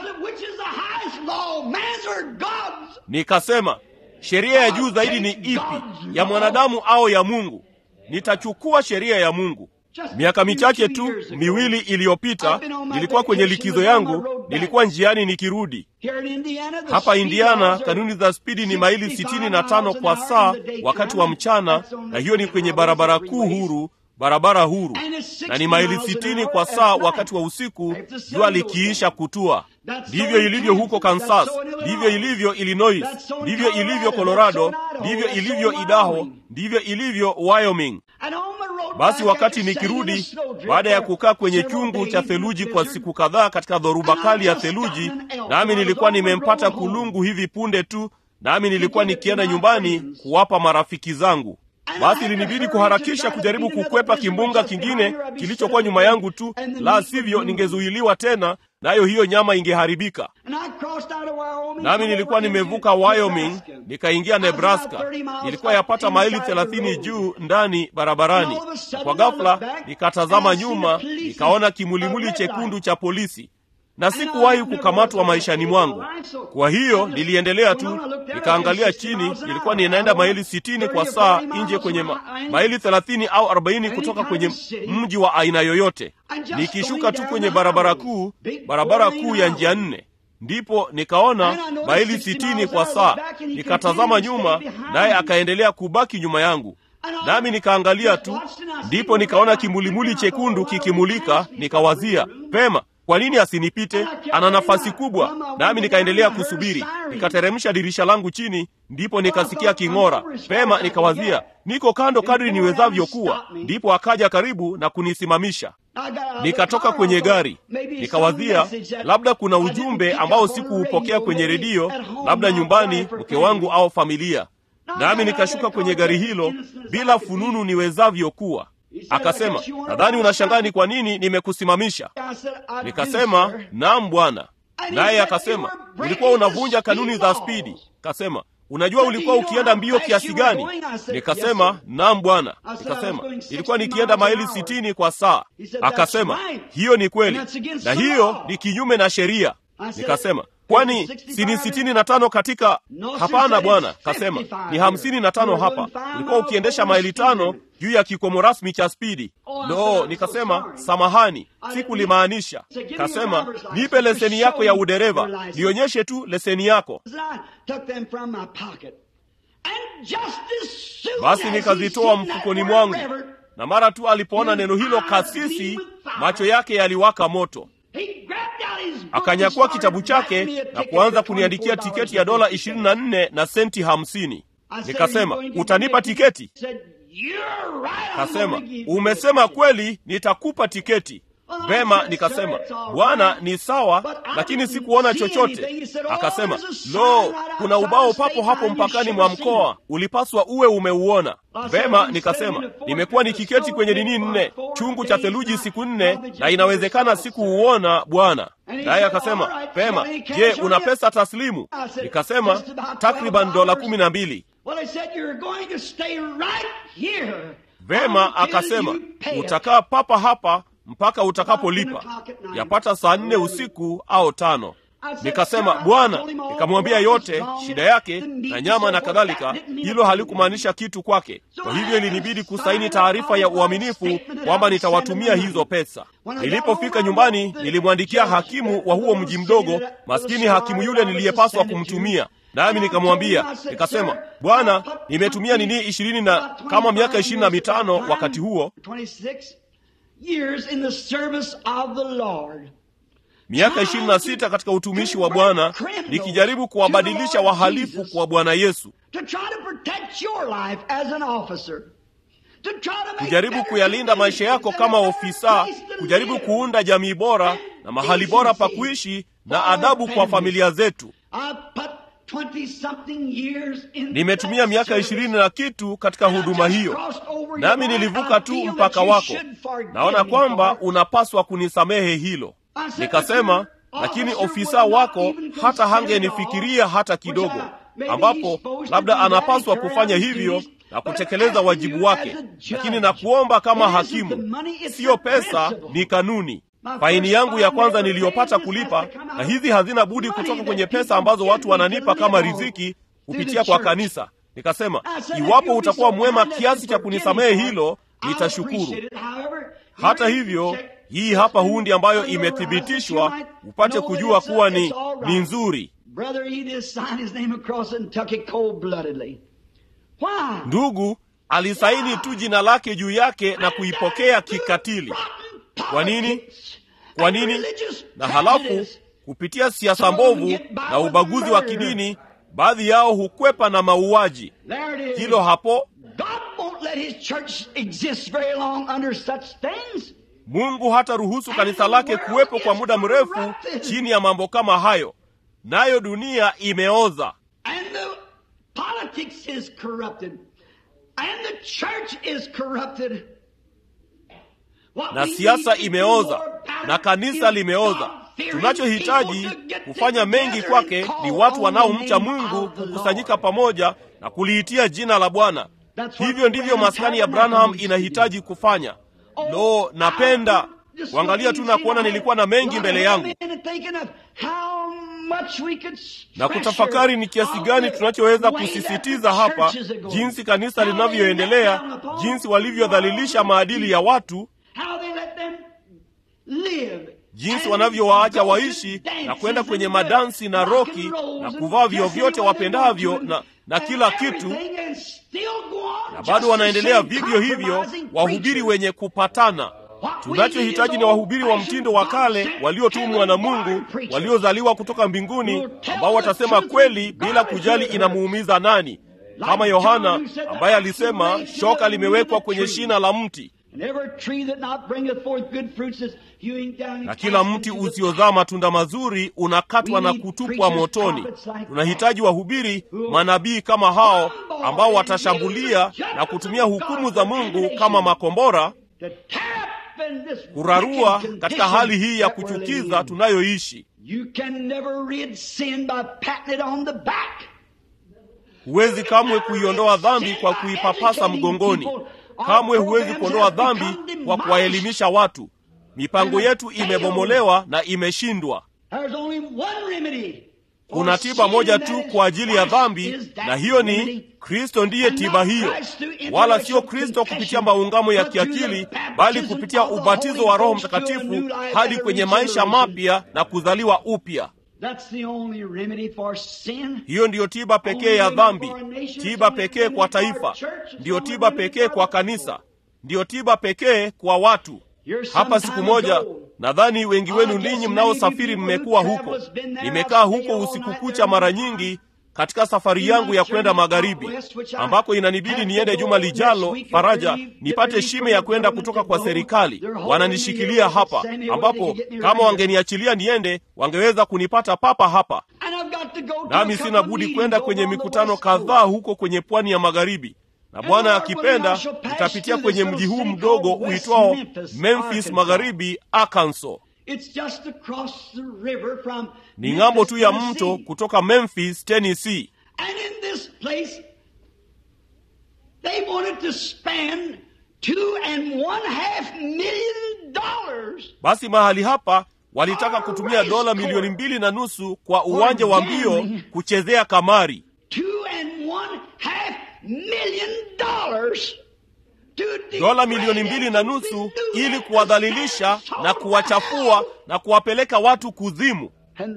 Nikasema, sheria ya juu zaidi ni ipi, ya mwanadamu au ya Mungu? Nitachukua sheria ya Mungu. Miaka michache tu miwili iliyopita, nilikuwa kwenye likizo yangu, nilikuwa njiani nikirudi hapa Indiana. Kanuni za spidi ni maili sitini na tano kwa saa wakati wa mchana, na hiyo ni kwenye barabara kuu huru, barabara huru, na ni maili sitini kwa saa wakati wa usiku, jua likiisha kutua. Ndivyo ilivyo huko Kansas, ndivyo ilivyo Illinois, ndivyo ilivyo Colorado, ndivyo ilivyo Idaho, ndivyo ilivyo Wyoming. Basi wakati nikirudi baada ya kukaa kwenye chungu cha theluji kwa siku kadhaa katika dhoruba kali ya theluji, nami nilikuwa nimempata kulungu hivi punde tu, nami nilikuwa nikienda nyumbani kuwapa marafiki zangu. Basi ilinibidi kuharakisha kujaribu kukwepa kimbunga kingine kilichokuwa nyuma yangu tu, la sivyo ningezuiliwa tena, nayo hiyo nyama ingeharibika. Nami nilikuwa nimevuka Wyoming nikaingia Nebraska. Nilikuwa yapata maili thelathini juu ndani barabarani. Kwa ghafla nikatazama nyuma, nikaona kimulimuli chekundu cha polisi na sikuwahi kukamatwa maishani mwangu. Kwa hiyo niliendelea tu, nikaangalia chini. Nilikuwa ninaenda maili sitini kwa saa nje kwenye ma, maili thelathini au arobaini kutoka kwenye mji wa aina yoyote, nikishuka tu kwenye barabara kuu, barabara kuu ya njia nne ndipo nikaona maili sitini kwa saa. Nikatazama nyuma, naye akaendelea kubaki nyuma yangu, nami nikaangalia tu, ndipo nikaona kimulimuli chekundu kikimulika. Nikawazia pema kwa nini asinipite? Ana nafasi kubwa. Nami nikaendelea kusubiri, nikateremsha dirisha langu chini, ndipo nikasikia king'ora. Pema nikawazia, niko kando kadri niwezavyo kuwa. Ndipo akaja karibu na kunisimamisha. Nikatoka kwenye gari, nikawazia labda kuna ujumbe ambao sikuupokea kwenye redio, labda nyumbani, mke wangu au familia. Nami nikashuka kwenye gari hilo bila fununu niwezavyo kuwa. Akasema, nadhani unashangaa ni kwa nini nimekusimamisha. Nikasema, naam bwana. Naye akasema, ulikuwa unavunja kanuni za spidi. Kasema, unajua ulikuwa ukienda mbio kiasi gani? Nikasema, naam bwana. Nikasema, ilikuwa nikienda maili sitini kwa saa. Akasema, hiyo ni kweli, na hiyo ni kinyume na sheria. Nikasema, kwani si ni sitini na tano katika? Hapana bwana. Kasema ni hamsini na tano hapa. Ulikuwa ukiendesha maili tano juu ya kikomo rasmi cha spidi. No, nikasema samahani, sikulimaanisha. Kasema nipe leseni yako ya udereva, nionyeshe tu leseni yako. Basi nikazitoa mfukoni mwangu, na mara tu alipoona neno hilo kasisi, macho yake yaliwaka moto. Akanyakua kitabu chake na kuanza kuniandikia tiketi ya dola ishirini na nne na senti hamsini. Nikasema, utanipa tiketi? Kasema, umesema kweli, nitakupa tiketi. Vema, nikasema bwana, ni sawa, lakini sikuona chochote. Akasema, lo, kuna ubao papo hapo mpakani mwa mkoa, ulipaswa uwe umeuona. Vema, nikasema nimekuwa nikiketi kwenye nini nne, chungu cha theluji siku nne, na inawezekana sikuuona bwana. Naye akasema vema, je, una pesa taslimu? Nikasema takriban dola kumi na mbili. Vema, akasema utakaa papa hapa mpaka utakapolipa, yapata saa nne usiku au tano. Nikasema Bwana, nikamwambia yote shida yake na nyama na kadhalika. Hilo halikumaanisha kitu kwake, kwa hivyo ilinibidi kusaini taarifa ya uaminifu kwamba nitawatumia hizo pesa. Nilipofika nyumbani, nilimwandikia hakimu wa huo mji mdogo, maskini hakimu yule niliyepaswa kumtumia nami nikamwambia, nikasema, Bwana, nimetumia nini ishirini na kama miaka ishirini na mitano wakati huo miaka ishirini na sita katika utumishi wa Bwana nikijaribu kuwabadilisha wahalifu kwa Bwana Yesu, to try to make kujaribu better kuyalinda maisha yako conditions kama and a better ofisa, place to kujaribu live. kuunda jamii bora na mahali bora pa kuishi na adabu kwa familia zetu. I put 20 something years in Nimetumia that miaka service. ishirini na kitu katika huduma hiyo, nami nilivuka tu mpaka wako. Naona kwamba unapaswa kunisamehe hilo. Nikasema, lakini ofisa wako hata hangenifikiria hata kidogo, ambapo labda anapaswa kufanya hivyo na kutekeleza wajibu wake, lakini nakuomba kama hakimu, siyo pesa, ni kanuni. Faini yangu ya kwanza niliyopata kulipa, na hizi hazina budi kutoka kwenye pesa ambazo watu wananipa kama riziki kupitia kwa kanisa. Nikasema, iwapo utakuwa mwema kiasi cha kunisamehe hilo, nitashukuru. Hata hivyo, hii hapa hundi ambayo imethibitishwa, upate kujua kuwa ni, ni nzuri. Brother, he just signed his name across it and took it cold-bloodedly. Why? Ndugu alisaini tu jina lake juu yake na kuipokea kikatili. Kwa nini? Kwa nini? Na halafu kupitia siasa mbovu na ubaguzi wa kidini, baadhi yao hukwepa na mauaji. There it is. Hilo hapo, God won't let his church exist very long under such things. Mungu hata ruhusu kanisa lake kuwepo kwa muda mrefu chini ya mambo kama hayo, nayo dunia imeoza. And the politics is corrupted. And the church is corrupted. What na we siasa need to do imeoza more about na it kanisa is limeoza. God-fearing Tunachohitaji people to get kufanya mengi together kwake and ni call watu on wanaomcha the name Mungu of the kukusanyika Lord. pamoja na kuliitia jina la Bwana. That's what Hivyo ndivyo Branham maskani ya Tabernacle Branham needs to inahitaji kufanya. Lo, napenda kuangalia tu na kuona nilikuwa na mengi mbele yangu na kutafakari ni kiasi gani tunachoweza kusisitiza hapa, jinsi kanisa linavyoendelea, jinsi walivyodhalilisha maadili ya watu, jinsi wanavyowaacha waishi na kwenda kwenye madansi na roki na kuvaa vyovyote wapendavyo na, na kila kitu, na bado wanaendelea vivyo hivyo, wahubiri wenye kupatana. Tunachohitaji ni wahubiri wa mtindo wa kale waliotumwa na Mungu, waliozaliwa kutoka mbinguni, ambao watasema kweli bila kujali inamuumiza nani, kama Yohana ambaye alisema shoka limewekwa kwenye shina la mti, na kila mti usiozaa matunda mazuri unakatwa na kutupwa motoni. Tunahitaji wahubiri manabii kama hao ambao watashambulia na kutumia hukumu za Mungu kama makombora kurarua katika hali hii ya kuchukiza tunayoishi. Huwezi kamwe kuiondoa dhambi kwa kuipapasa mgongoni. Kamwe huwezi kuondoa dhambi kwa kuwaelimisha watu. Mipango yetu imebomolewa na imeshindwa. Kuna tiba moja tu kwa ajili ya dhambi, na hiyo ni Kristo. Ndiye tiba hiyo, wala sio Kristo kupitia maungamo ya kiakili, bali kupitia ubatizo wa Roho Mtakatifu hadi kwenye maisha mapya na kuzaliwa upya. Hiyo ndiyo tiba pekee ya dhambi, tiba pekee kwa taifa, ndiyo tiba pekee kwa kanisa, ndiyo tiba pekee kwa watu. Hapa siku moja, nadhani wengi wenu ninyi mnaosafiri mmekuwa huko. Nimekaa huko usiku kucha mara nyingi katika safari yangu ya kwenda magharibi, ambako inanibidi niende juma lijalo Faraja, nipate shime ya kwenda kutoka kwa serikali. Wananishikilia hapa, ambapo kama wangeniachilia niende, wangeweza kunipata papa hapa, nami sina budi kwenda kwenye mikutano kadhaa huko kwenye pwani ya magharibi na Bwana akipenda nitapitia kwenye mji huu mdogo uitwao Memphis Magharibi, Arkansas. Ni ng'ambo tu ya mto kutoka Memphis, Tennessee. Basi mahali hapa walitaka kutumia dola milioni mbili na nusu kwa uwanja wa mbio kuchezea kamari dola milioni mbili na nusu ili kuwadhalilisha na kuwachafua na kuwapeleka watu kuzimu,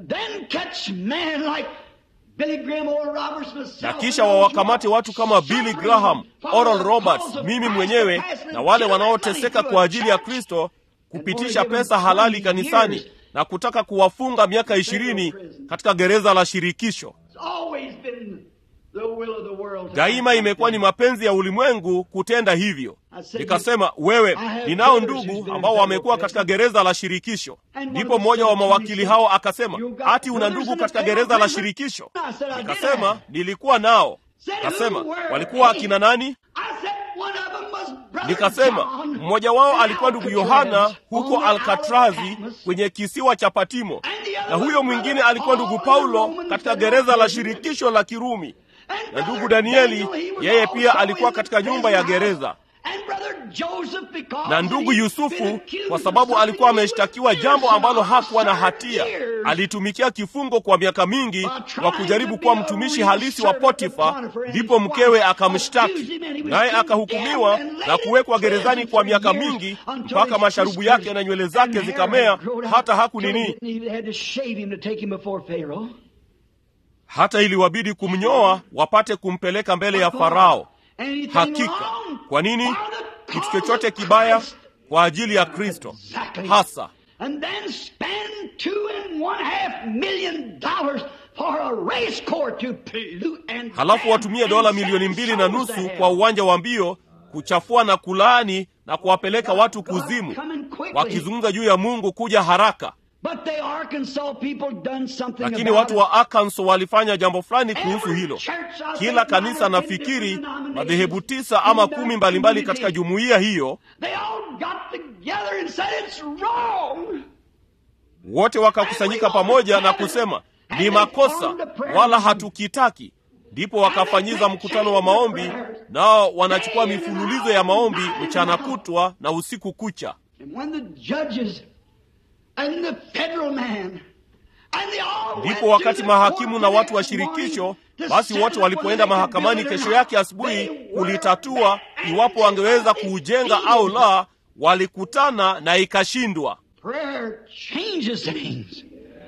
na kisha wawakamate watu kama Billy Graham, Oral Roberts, mimi mwenyewe na wale wanaoteseka kwa ajili ya Kristo, kupitisha pesa halali kanisani na kutaka kuwafunga miaka ishirini katika gereza la shirikisho. the will of the world. to daima act imekuwa ni like mapenzi ya ulimwengu kutenda hivyo nikasema wewe ninao ndugu ambao wamekuwa katika gereza la shirikisho ndipo mmoja wa mawakili hao akasema ati una ndugu katika gereza la shirikisho nikasema nilikuwa nao kasema walikuwa akina nani I said one of them was Brother nikasema John mmoja wao alikuwa ndugu yohana Alcatraz huko on the alkatrazi Isle of Patmos. kwenye kisiwa cha patimo na huyo mwingine alikuwa ndugu paulo katika gereza la shirikisho la kirumi And na ndugu Brother danieli Daniel, he was yeye pia also alikuwa in katika the nyumba ya prison gereza house. And Brother Joseph, because na ndugu he'd been yusufu accused kwa of sababu something alikuwa he was ameshtakiwa innocent jambo ambalo of, hakuwa na served hatia years. alitumikia kifungo kwa miaka mingi While trying wa kujaribu to kuwa be a mtumishi real halisi wa servant of potifa Potiphar, and ndipo his mkewe wife akamshtaki accused him, and he was naye condemned akahukumiwa and laid na in kuwekwa prison gerezani for kwa miaka years mingi until mpaka his masharubu whiskers yake na nywele and zake hair zikamea had grown out hata till hakunini They had to shave him to take him before Pharaoh. hata iliwabidi kumnyoa wapate kumpeleka mbele ya farao Anything hakika wrong? kwa nini For the kitu cause chochote of kibaya Christ. kwa ajili ya kristo Exactly. hasa And then spend two and one half million dollars for a race course to pollute and halafu watumie dola milioni mbili na nusu kwa uwanja wa mbio kuchafua na kulaani na kuwapeleka watu kuzimu wakizungumza juu ya mungu kuja haraka But the Arkansas people done something lakini about watu it. wa arkansas walifanya jambo fulani kuhusu Every hilo church, I kila think, kanisa nine or ten nafikiri different denominations madhehebu tisa ama in that kumi mbalimbali community. katika jumuiya hiyo They all got together and said it's wrong. wote wakakusanyika pamoja na kusema ni makosa wala hatukitaki ndipo wakafanyiza mkutano wa maombi nao wanachukua mifululizo ya maombi mchana kutwa na usiku kucha And when the judges and the federal man and they all went ndipo wakati to the mahakimu court na the watu wa next shirikisho morning to basi settle wote it walipoenda whether they could mahakamani build it or kesho not. yake asubuhi They were kulitatua back iwapo and wangeweza they kuujenga defeated. au la walikutana na ikashindwa Prayer changes things.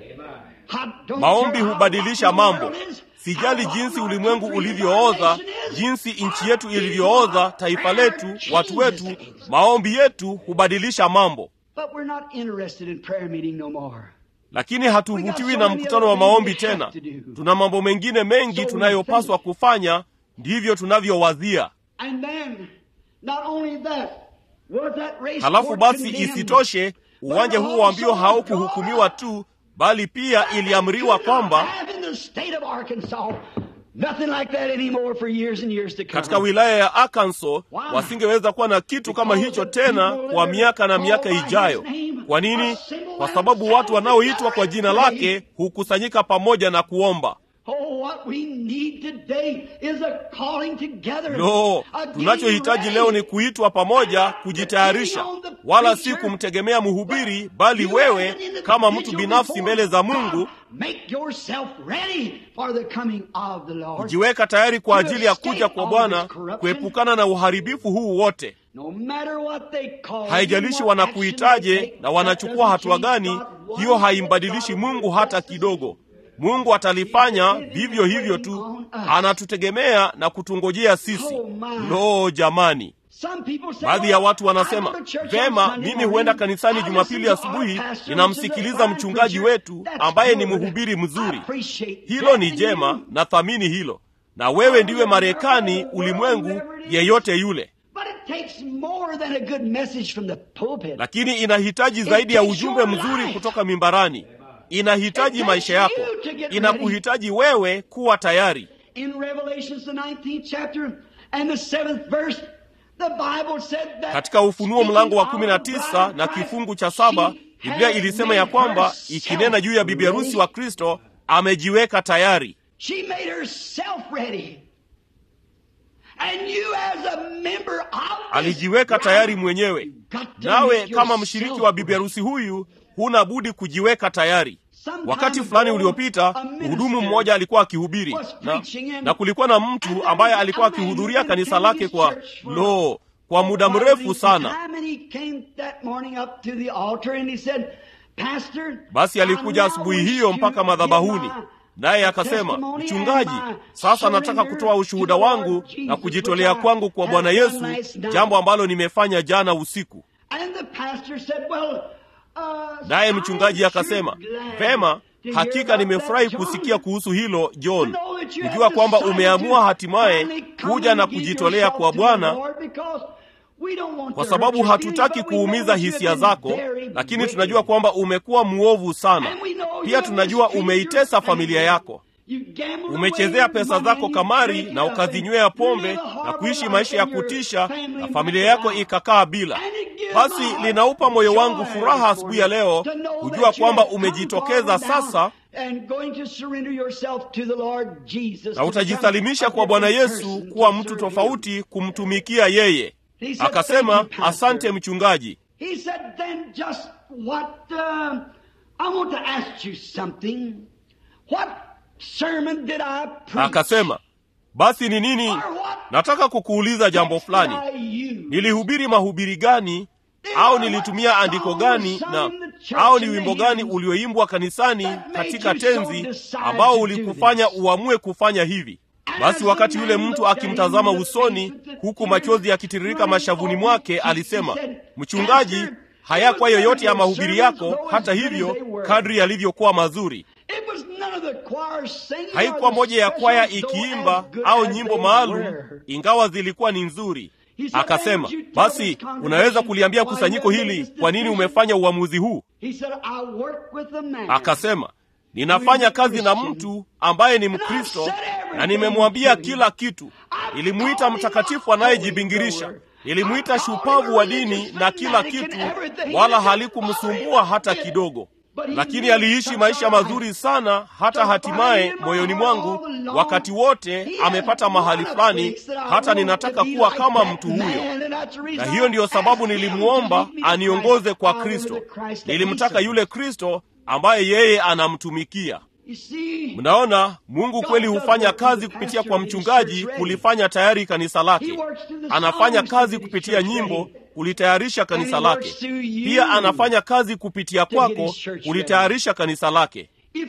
I don't maombi care how hubadilisha rotten the mambo world is, sijali how jinsi rotten our ulimwengu country and ulivyooza our nation is. jinsi nchi Our yetu people, ilivyooza our taifa prayer letu changes watu wetu things. maombi yetu hubadilisha mambo But we're not interested in prayer meeting no more. lakini hatuvutiwi na mkutano wa maombi tena tuna mambo mengine mengi tunayopaswa kufanya ndivyo tunavyowazia And then, not only that, was that race halafu court basi condemned? isitoshe uwanja huo wa mbio haukuhukumiwa tu bali pia iliamriwa kwamba Have in the state of Arkansas nothing like that anymore for years and years to come. katika wilaya ya Arkansas wasingeweza kuwa na kitu kama hicho tena kwa miaka na miaka ijayo. Kwa nini? Kwa sababu watu wanaoitwa kwa jina lake hukusanyika pamoja na kuomba. Oh, what we need today is a calling together. Lo, A getting tunachohitaji ready. leo ni kuitwa pamoja, kujitayarisha, wala si kumtegemea mhubiri, bali wewe kama mtu binafsi mbele za Mungu Make yourself ready for the coming of the Lord. kujiweka tayari kwa ajili ya kuja kwa Bwana, kuepukana na uharibifu huu wote. No matter what they call Haijalishi you, what action wanakuitaje they take, na wanachukua that hatua doesn't gani, change God hiyo one haimbadilishi bit. Mungu hata kidogo. Mungu atalifanya vivyo hivyo tu, anatutegemea na kutungojea sisi. Lo, jamani! Some people say, Baadhi ya "Well, watu I go wanasema to church on vema, Sunday mimi morning. huenda kanisani I Jumapili listen to our asubuhi, pastor, ninamsikiliza which is a mchungaji fine wetu preacher. ambaye That's ni good. mhubiri I mzuri. appreciate Hilo that ni in jema, you. na thamini hilo. Na wewe ndiwe Marekani, ulimwengu, yeyote yule. But it takes more than a good message from the pulpit. lakini inahitaji zaidi ya ujumbe mzuri kutoka mimbarani. Inahitaji maisha yako, inakuhitaji wewe kuwa tayari. In Revelations the 19th chapter and the 7th verse, the Bible said that Katika Ufunuo mlango wa kumi na speaking of tisa the na bride of kifungu cha Christ, saba she Biblia had ilisema ya made kwamba herself ikinena juu ya bibi harusi wa ready. Kristo amejiweka tayari. She made herself ready. And you as a member of this Alijiweka bride, tayari mwenyewe. got to Nawe make kama yourself mshiriki wa bibi harusi huyu huna budi kujiweka tayari. Sometime Wakati fulani ago, uliopita, a minister mhudumu mmoja alikuwa akihubiri was na, preaching and- na kulikuwa na mtu ambaye alikuwa akihudhuria kanisa lake kwa lo kwa muda mrefu sana. Basi alikuja asubuhi hiyo mpaka madhabahuni, naye akasema, mchungaji, sasa nataka kutoa ushuhuda wangu na kujitolea kwangu kwa Bwana Yesu, jambo ambalo nimefanya jana usiku. Naye mchungaji akasema, vema, Hakika nimefurahi kusikia kuhusu hilo John, kujua kwamba umeamua hatimaye kuja na kujitolea kwa Bwana, kwa sababu hatutaki kuumiza hisia zako, lakini tunajua kwamba umekuwa mwovu sana. Pia tunajua umeitesa familia yako, umechezea pesa zako kamari na ukazinywea pombe na kuishi maisha ya kutisha, na familia yako ikakaa bila. Basi linaupa moyo wangu furaha asubuhi ya leo kujua kwamba umejitokeza sasa na utajisalimisha kwa Bwana Yesu kuwa mtu tofauti, kumtumikia yeye. Akasema, asante mchungaji. Akasema, basi ni nini? Nataka kukuuliza jambo fulani. Nilihubiri mahubiri gani au nilitumia andiko gani na au ni wimbo gani ulioimbwa kanisani katika tenzi ambao ulikufanya uamue kufanya hivi? Basi wakati yule mtu akimtazama usoni, huku machozi yakitiririka mashavuni mwake, alisema, mchungaji, hayakuwa yoyote ya mahubiri yako, hata hivyo, kadri yalivyokuwa mazuri. Haikuwa moja ya kwaya ikiimba au nyimbo maalum, ingawa zilikuwa ni nzuri. Akasema, basi unaweza kuliambia kusanyiko hili kwa nini umefanya uamuzi huu? Akasema, ninafanya kazi na mtu ambaye ni Mkristo na nimemwambia kila kitu. Nilimwita mtakatifu anayejibingirisha, nilimwita shupavu wa dini na kila kitu, wala halikumsumbua hata kidogo. Lakini aliishi maisha mazuri sana, hata hatimaye moyoni mwangu wakati wote amepata mahali fulani, hata ninataka kuwa kama mtu huyo. Na hiyo ndiyo sababu nilimwomba aniongoze kwa Kristo. Nilimtaka yule Kristo ambaye yeye anamtumikia. Mnaona, Mungu kweli hufanya kazi kupitia kwa mchungaji kulifanya tayari kanisa lake. Anafanya kazi kupitia nyimbo kulitayarisha kanisa lake. Pia anafanya kazi kupitia kwako kulitayarisha kanisa lake.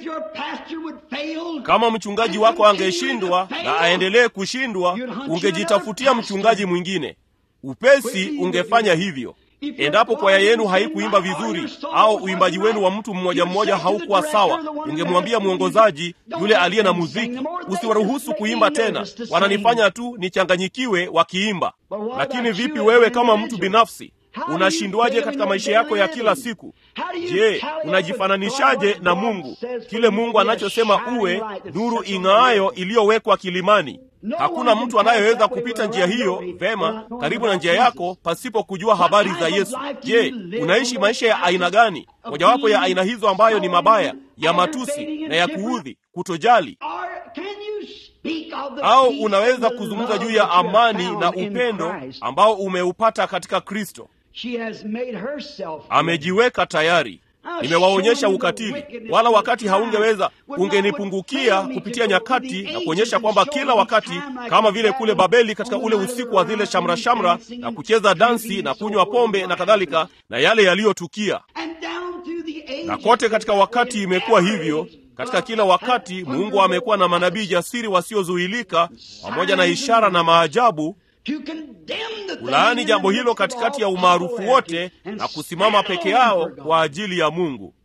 Kama mchungaji wako angeshindwa na aendelee kushindwa, ungejitafutia mchungaji mwingine. Upesi ungefanya hivyo. Endapo kwaya yenu haikuimba vizuri au uimbaji wenu wa mtu mmoja mmoja haukuwa sawa, ungemwambia mwongozaji yule aliye na muziki, usiwaruhusu kuimba tena, wananifanya tu nichanganyikiwe wakiimba. Lakini vipi wewe kama mtu binafsi? Unashindwaje katika maisha yako ya kila siku? Je, unajifananishaje na Mungu? Kile Mungu anachosema uwe, nuru ing'aayo iliyowekwa kilimani. Hakuna mtu anayeweza kupita njia hiyo vema karibu na njia yako pasipo kujua habari za Yesu. Je, unaishi maisha ya aina gani? Mojawapo ya aina hizo ambayo ni mabaya, ya matusi na ya kuudhi, kutojali. Au unaweza kuzungumza juu ya amani na upendo ambao umeupata katika Kristo. Amejiweka tayari. Nimewaonyesha ukatili, wala wakati haungeweza ungenipungukia kupitia nyakati na kuonyesha kwamba kila wakati, kama vile kule Babeli katika ule usiku wa zile shamra shamra na kucheza dansi na kunywa pombe na kadhalika, na yale yaliyotukia, na kote katika wakati imekuwa hivyo. Katika kila wakati Mungu amekuwa na manabii jasiri wasiozuilika, pamoja na ishara na maajabu kulaani jambo hilo katikati ya umaarufu wote na kusimama peke yao kwa ajili ya Mungu.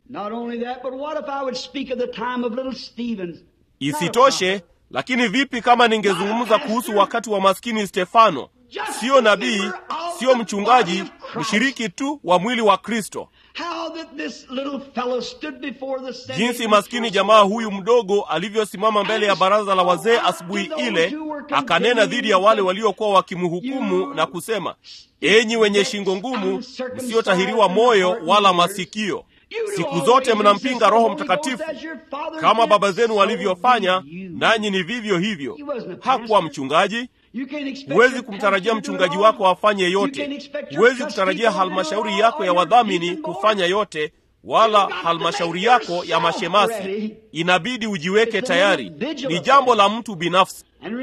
Isitoshe, lakini vipi kama ningezungumza kuhusu wakati wa maskini Stefano? Siyo nabii, siyo mchungaji, mshiriki tu wa mwili wa Kristo. Jinsi maskini jamaa huyu mdogo alivyosimama mbele ya baraza la wazee asubuhi ile, akanena dhidi ya wale waliokuwa wakimhukumu na kusema, enyi wenye shingo ngumu, msiotahiriwa moyo wala masikio, siku zote mnampinga Roho Mtakatifu kama baba zenu walivyofanya, nanyi ni vivyo hivyo. Hakuwa mchungaji. Huwezi kumtarajia mchungaji wako afanye yote. Huwezi kutarajia halmashauri yako ya wadhamini kufanya yote, wala halmashauri yako ya mashemasi. Inabidi ujiweke tayari. Ni jambo la mtu binafsi.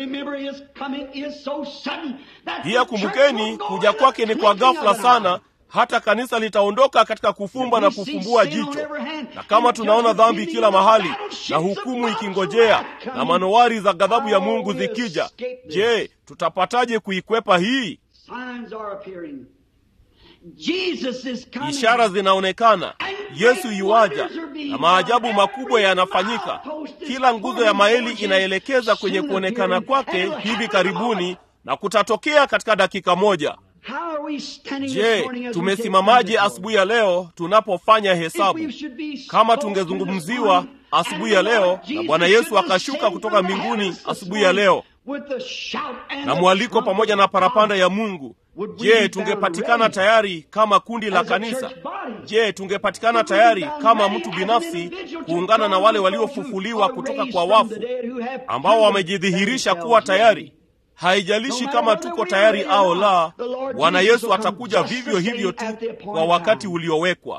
Pia kumbukeni, kuja kwake ni kwa ghafla sana, hata kanisa litaondoka katika kufumba na kufumbua jicho. Na kama tunaona dhambi kila mahali na hukumu ikingojea na manowari za ghadhabu ya Mungu zikija, je, tutapataje kuikwepa hii? Ishara zinaonekana Yesu yuaja na maajabu makubwa yanafanyika. Kila nguzo ya maeli inaelekeza kwenye kuonekana kwake hivi karibuni, na kutatokea katika dakika moja. Je, tumesimamaje asubuhi ya leo tunapofanya hesabu? Kama tungezungumziwa asubuhi ya leo na Bwana Yesu akashuka kutoka mbinguni asubuhi ya leo na mwaliko pamoja na parapanda ya Mungu, je, tungepatikana tayari kama kundi la kanisa? Je, tungepatikana tayari kama mtu binafsi kuungana na wale waliofufuliwa kutoka kwa wafu ambao wamejidhihirisha kuwa tayari? Haijalishi kama tuko tayari au la, Bwana Yesu atakuja vivyo hivyo tu kwa wakati uliowekwa.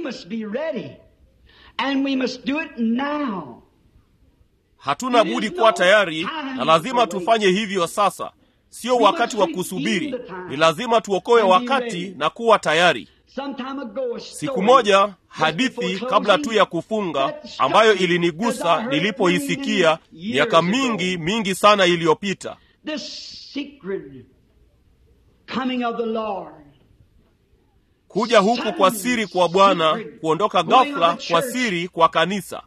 Hatuna budi kuwa tayari na lazima tufanye hivyo sasa. Sio wakati wa kusubiri, ni lazima tuokoe wakati na kuwa tayari. Siku moja, hadithi kabla tu ya kufunga, ambayo ilinigusa nilipoisikia miaka mingi mingi sana iliyopita. Kuja huku kwa siri kwa Bwana, kuondoka ghafla kwa siri kwa kanisa.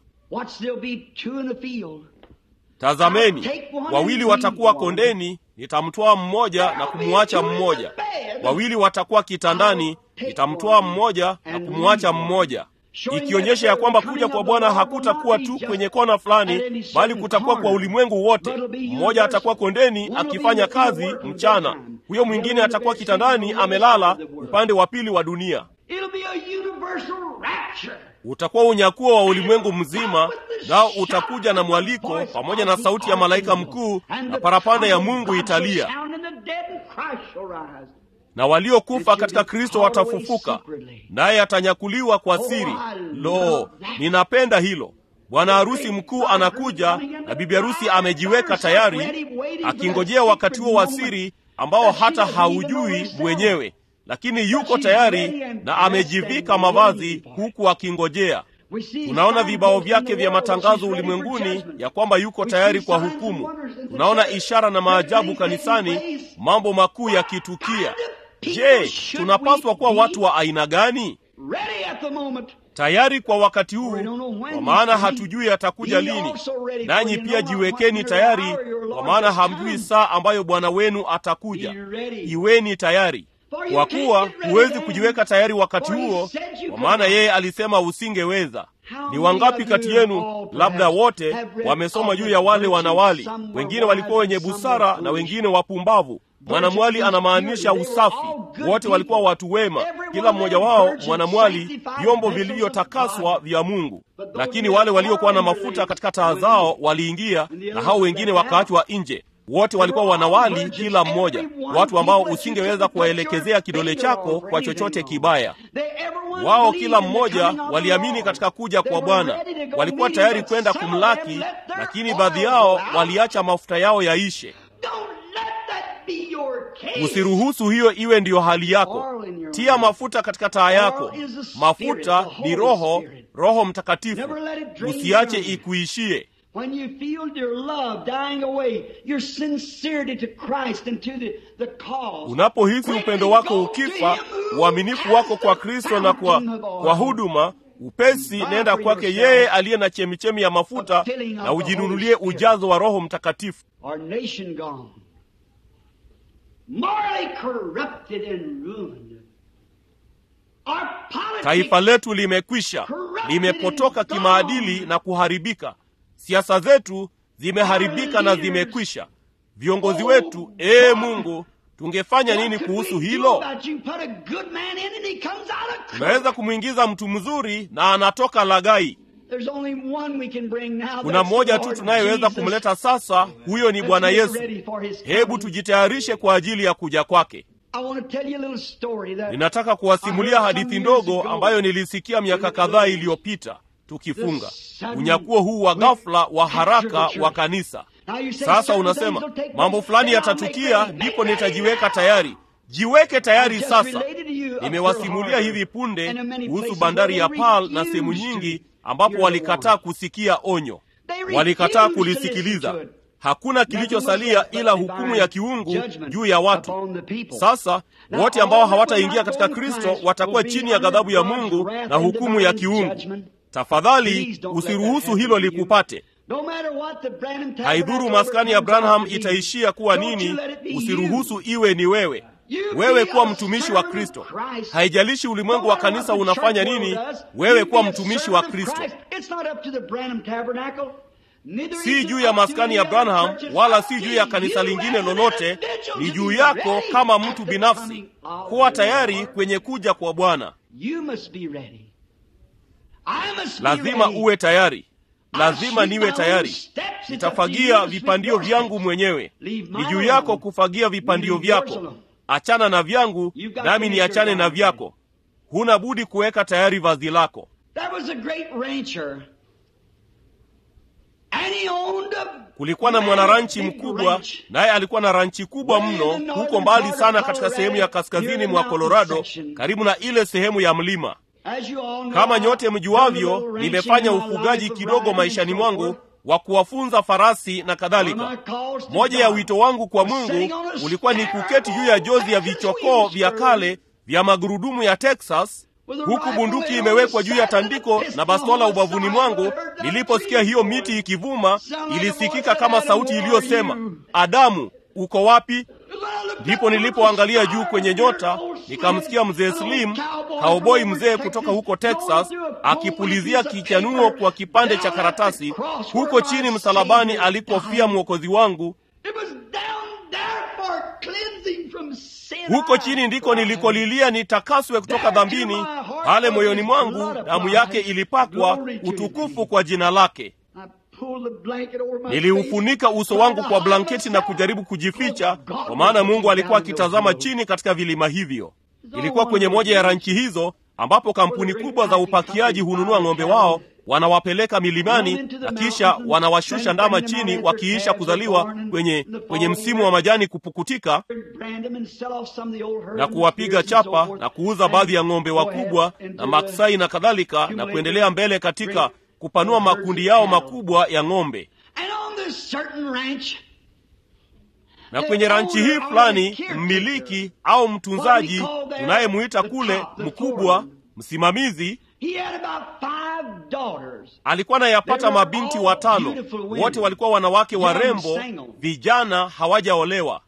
Tazameni, wawili watakuwa kondeni, nitamtwaa mmoja na kumwacha mmoja. Wawili watakuwa kitandani, nitamtwaa mmoja na kumwacha mmoja, ikionyesha ya kwamba kuja kwa Bwana hakutakuwa tu kwenye kona fulani, bali kutakuwa kwa ulimwengu wote. Mmoja atakuwa kondeni akifanya kazi mchana, huyo mwingine atakuwa kitandani amelala upande wa pili wa dunia. Utakuwa unyakuo wa ulimwengu mzima, nao utakuja na mwaliko pamoja na sauti ya malaika mkuu na parapanda ya Mungu italia, na waliokufa katika Kristo watafufuka, naye atanyakuliwa kwa siri. Lo, ninapenda hilo! Bwana harusi mkuu anakuja na bibi harusi amejiweka tayari, akingojea wakati huo wa siri ambao hata haujui mwenyewe lakini yuko tayari na amejivika mavazi huku akingojea. Tunaona vibao vyake vya matangazo ulimwenguni ya kwamba yuko tayari kwa hukumu. Tunaona ishara na maajabu kanisani, mambo makuu yakitukia. Je, tunapaswa kuwa watu wa aina gani? Tayari kwa wakati huu, kwa maana hatujui atakuja lini. Nanyi pia jiwekeni tayari, kwa maana hamjui saa ambayo Bwana wenu atakuja. Iweni tayari kwa kuwa huwezi kujiweka tayari wakati huo, kwa maana yeye alisema usingeweza. Ni wangapi kati yenu, labda wote, wamesoma juu ya wale wanawali? Wengine walikuwa wenye busara na wengine wapumbavu. Mwanamwali anamaanisha usafi. Wote walikuwa watu wema, kila mmoja wao mwanamwali, vyombo vilivyotakaswa vya Mungu. Lakini wale waliokuwa na mafuta katika taa zao waliingia, na hao wengine wakaachwa nje. Wote walikuwa wanawali, kila mmoja, watu ambao usingeweza kuwaelekezea kidole chako kwa chochote kibaya. Wao kila mmoja waliamini katika kuja kwa Bwana, walikuwa tayari kwenda kumlaki, lakini baadhi yao waliacha mafuta yao yaishe. Usiruhusu hiyo iwe ndiyo hali yako. Tia mafuta katika taa yako. Mafuta ni Roho, Roho Mtakatifu. Usiache ikuishie. When you feel your love dying away, your sincerity to Christ and to the, the cause. Unapohisi upendo wako ukifa, uaminifu wako kwa Kristo na kwa, kwa huduma, upesi nenda kwake yeye aliye na chemichemi ya mafuta na ujinunulie ujazo wa Roho Mtakatifu. Our nation gone, morally corrupted and ruined. Our politics Taifa letu limekwisha, limepotoka kimaadili na kuharibika. Siasa zetu zimeharibika na zimekwisha. Viongozi wetu, ee Mungu, tungefanya nini kuhusu hilo? Tunaweza kumwingiza mtu mzuri na anatoka lagai. Kuna mmoja tu tunayeweza kumleta sasa, huyo ni Bwana Yesu. Hebu tujitayarishe kwa ajili ya kuja kwake. Ninataka kuwasimulia hadithi ndogo ambayo nilisikia miaka kadhaa iliyopita tukifunga unyakuo huu wa ghafla wa haraka wa kanisa. Sasa unasema mambo fulani yatatukia, ndipo nitajiweka tayari. Jiweke tayari sasa. Nimewasimulia hivi punde kuhusu bandari ya Pearl na sehemu nyingi ambapo walikataa kusikia onyo, walikataa kulisikiliza. hakuna kilichosalia ila hukumu ya kiungu juu ya watu. Sasa wote ambao hawataingia katika Kristo watakuwa chini ya ghadhabu ya Mungu na hukumu ya kiungu. Tafadhali usiruhusu hilo likupate. Haidhuru maskani ya Branham itaishia kuwa nini, usiruhusu iwe ni wewe. Wewe kuwa mtumishi wa Kristo. Haijalishi ulimwengu wa kanisa unafanya nini, wewe kuwa mtumishi wa Kristo. Si juu ya maskani ya Branham wala si juu ya kanisa lingine lolote, ni juu yako kama mtu binafsi. Kuwa tayari kwenye kuja kwa Bwana. Lazima uwe tayari. Lazima niwe tayari. Nitafagia vipandio vyangu mwenyewe. Ni juu yako kufagia vipandio vyako. Achana na vyangu, nami niachane na vyako. Huna budi kuweka tayari vazi lako. Kulikuwa na mwanaranchi mkubwa, naye alikuwa na ranchi kubwa mno huko mbali sana katika sehemu ya kaskazini mwa Colorado, karibu na ile sehemu ya mlima. Kama nyote mjuavyo, nimefanya ufugaji kidogo maishani mwangu wa kuwafunza farasi na kadhalika. Moja ya wito wangu kwa Mungu ulikuwa ni kuketi juu ya jozi ya vichokoo vya kale vya magurudumu ya Texas, huku bunduki imewekwa juu ya tandiko na bastola ubavuni mwangu. Niliposikia hiyo miti ikivuma, ilisikika kama sauti iliyosema, Adamu, uko wapi? Ndipo nilipoangalia juu kwenye nyota, nikamsikia mzee Slim, kauboi mzee kutoka huko Texas, akipulizia kichanuo kwa kipande cha karatasi huko chini msalabani alikofia mwokozi wangu. Huko chini ndiko nilikolilia nitakaswe kutoka dhambini. Pale moyoni mwangu damu yake ilipakwa utukufu kwa jina lake. Niliufunika uso wangu kwa blanketi na kujaribu kujificha, kwa maana Mungu alikuwa akitazama chini katika vilima hivyo. Ilikuwa kwenye moja ya ranchi hizo ambapo kampuni kubwa za upakiaji hununua ng'ombe wao, wanawapeleka milimani na kisha wanawashusha ndama chini wakiisha kuzaliwa kwenye, kwenye msimu wa majani kupukutika, na kuwapiga chapa na kuuza baadhi ya ng'ombe wakubwa na maksai na kadhalika, na kuendelea mbele katika kupanua makundi yao makubwa ya ng'ombe. Na kwenye ranchi hii fulani, mmiliki au mtunzaji tunayemwita kule mkubwa, msimamizi, alikuwa anayapata mabinti watano, wote walikuwa wanawake warembo, vijana hawajaolewa.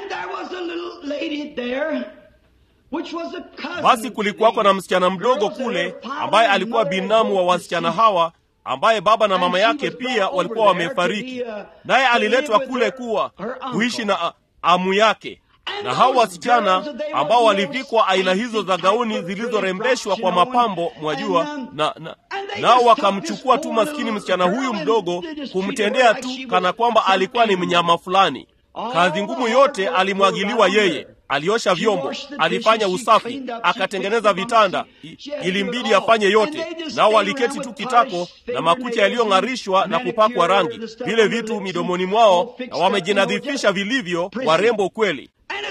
Basi kulikuwako na msichana mdogo kule ambaye alikuwa binamu wa wasichana hawa ambaye baba na mama yake pia walikuwa wamefariki, naye aliletwa kule kuwa kuishi na amu yake. Na hao wasichana ambao walivikwa aina hizo za gauni zilizorembeshwa kwa mapambo, mwajua, na, na nao wakamchukua tu maskini msichana huyu mdogo, kumtendea tu kana kwamba alikuwa ni mnyama fulani. Kazi ngumu yote alimwagiliwa yeye. Aliosha vyombo, alifanya usafi, akatengeneza vitanda, ilimbidi afanye yote. Nao waliketi tu kitako na makucha yaliyong'arishwa na kupakwa rangi, vile vitu midomoni mwao, na wamejinadhifisha vilivyo, warembo kweli.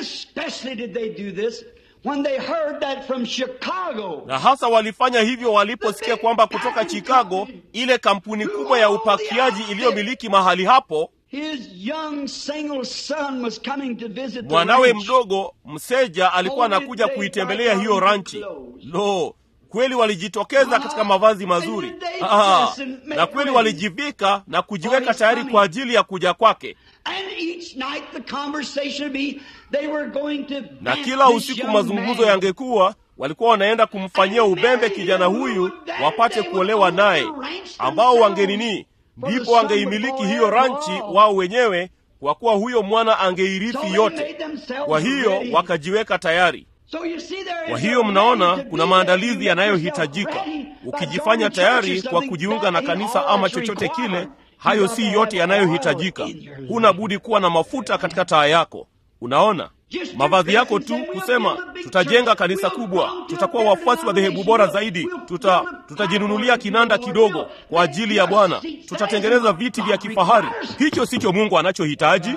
Na hasa walifanya hivyo waliposikia kwamba kutoka Chicago, ile kampuni kubwa ya upakiaji iliyomiliki mahali hapo mwanawe mdogo mseja alikuwa anakuja kuitembelea hiyo ranchi. Lo, kweli walijitokeza katika mavazi mazuri. Ah, na kweli walijivika na kujiweka tayari kwa ajili ya kuja kwake. Na kila usiku mazungumzo yangekuwa, walikuwa wanaenda kumfanyia ubembe kijana huyu wapate kuolewa naye, ambao wangenini ndipo wangeimiliki hiyo ranchi wao wenyewe, kwa kuwa huyo mwana angeirithi yote. Kwa hiyo wakajiweka tayari. Kwa hiyo mnaona, kuna maandalizi yanayohitajika. Ukijifanya tayari kwa kujiunga na kanisa ama chochote kile, hayo si yote yanayohitajika. Huna budi kuwa na mafuta katika taa yako. Unaona, mavazi yako tu kusema tutajenga kanisa kubwa, tutakuwa wafuasi wa dhehebu bora zaidi, tuta tutajinunulia kinanda kidogo kwa ajili ya Bwana, tutatengeneza viti vya kifahari. Hicho sicho Mungu anachohitaji.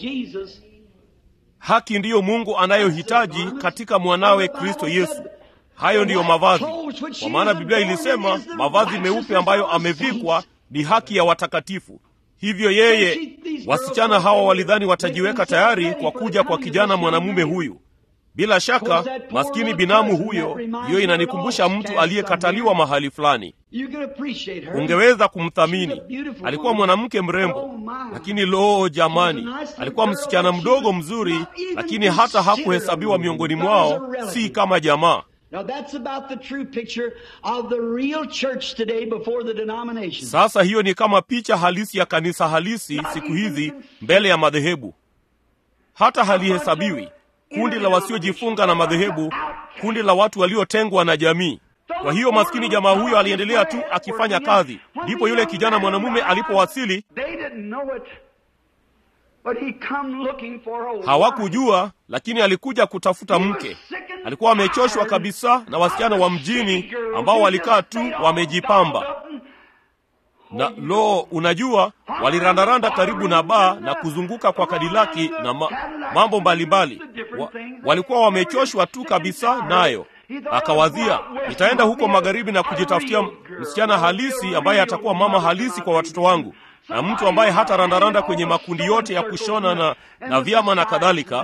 Haki ndiyo Mungu anayohitaji katika mwanawe Kristo Yesu. hayo ndiyo mavazi kwa maana biblia ilisema mavazi meupe ambayo amevikwa ni haki ya watakatifu hivyo yeye wasichana hawa walidhani watajiweka tayari kwa kuja kwa kijana mwanamume huyu bila shaka maskini binamu huyo hiyo inanikumbusha mtu aliyekataliwa mahali fulani ungeweza kumthamini alikuwa mwanamke mrembo lakini loo jamani alikuwa msichana mdogo mzuri lakini hata hakuhesabiwa miongoni mwao si kama jamaa Now that's about the true picture of the real church today before the denomination. sasa hiyo ni kama picha halisi ya kanisa halisi siku hizi mbele ya madhehebu hata halihesabiwi kundi la wasiojifunga na madhehebu kundi la watu waliotengwa na jamii kwa hiyo maskini jamaa huyo aliendelea tu akifanya kazi ndipo yule kijana mwanamume alipowasili They didn't know it, but he come looking for a wife. hawakujua lakini alikuja kutafuta mke alikuwa amechoshwa kabisa na wasichana wa mjini ambao walikaa tu wamejipamba na lo unajua walirandaranda karibu na baa na kuzunguka kwa kadilaki na ma, mambo mbalimbali wa, walikuwa wamechoshwa tu kabisa nayo akawazia nitaenda huko magharibi na kujitafutia msichana halisi ambaye atakuwa mama halisi kwa watoto wangu na mtu ambaye hata randaranda kwenye makundi yote ya kushona na, na vyama na kadhalika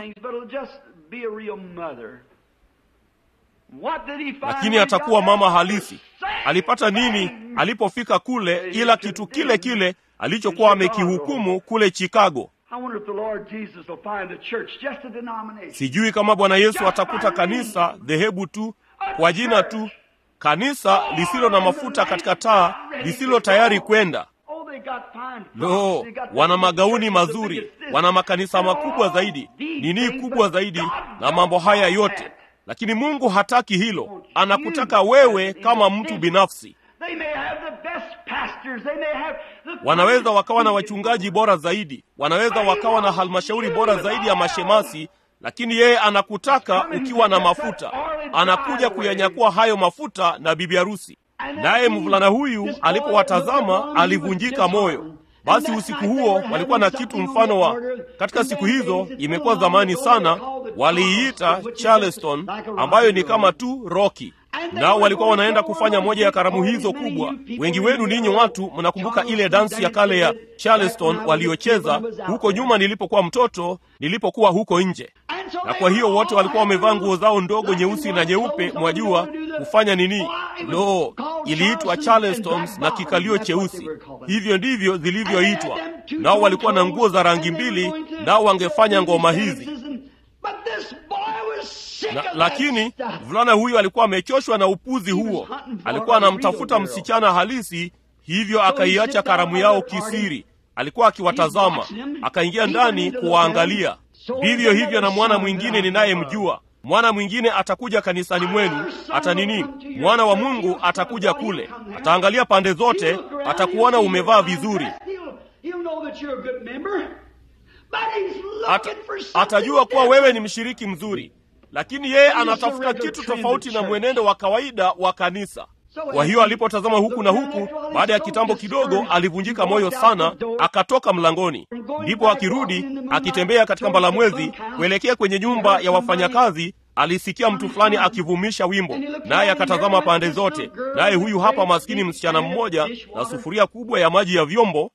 lakini atakuwa mama halisi alipata nini alipofika kule ila kitu kile kile alichokuwa amekihukumu kule chicago sijui kama bwana yesu atakuta kanisa dhehebu tu kwa jina tu kanisa lisilo na mafuta katika taa lisilo tayari kwenda lo wana magauni mazuri wana makanisa makubwa zaidi nini kubwa zaidi na mambo haya yote lakini mungu hataki hilo anakutaka wewe kama mtu binafsi wanaweza wakawa na wachungaji bora zaidi wanaweza wakawa na halmashauri bora zaidi ya mashemasi lakini yeye anakutaka ukiwa na mafuta anakuja kuyanyakua hayo mafuta na bibi harusi naye mvulana huyu alipowatazama alivunjika moyo basi usiku huo walikuwa na kitu mfano wa katika siku hizo imekuwa zamani sana waliiita charleston ambayo ni kama tu roki nao walikuwa wanaenda kufanya moja ya karamu hizo kubwa wengi wenu ninyi watu mnakumbuka ile dansi ya kale ya charleston waliocheza huko nyuma nilipokuwa mtoto nilipokuwa huko nje na kwa hiyo wote walikuwa wamevaa nguo zao ndogo nyeusi na nyeupe mwajua kufanya nini lo iliitwa charlestons na kikalio cheusi hivyo ndivyo zilivyoitwa nao walikuwa na nguo za rangi mbili nao wangefanya ngoma hizi na, lakini mvulana huyu alikuwa amechoshwa na upuzi huo alikuwa anamtafuta msichana halisi hivyo akaiacha karamu yao kisiri alikuwa akiwatazama akaingia ndani kuwaangalia vivyo hivyo na mwana mwingine ninayemjua mwana mwingine atakuja kanisani mwenu hata nini mwana wa mungu atakuja kule ataangalia pande zote atakuona umevaa vizuri Ata, atajua kuwa wewe ni mshiriki mzuri lakini yeye anatafuta kitu tofauti na mwenendo wa kawaida wa kanisa kwa hiyo alipotazama huku na huku baada ya kitambo kidogo alivunjika moyo sana akatoka mlangoni ndipo akirudi akitembea katika mbalamwezi kuelekea kwenye nyumba ya wafanyakazi alisikia mtu fulani akivumisha wimbo naye akatazama pande zote naye huyu hapa maskini msichana mmoja na sufuria kubwa ya maji ya vyombo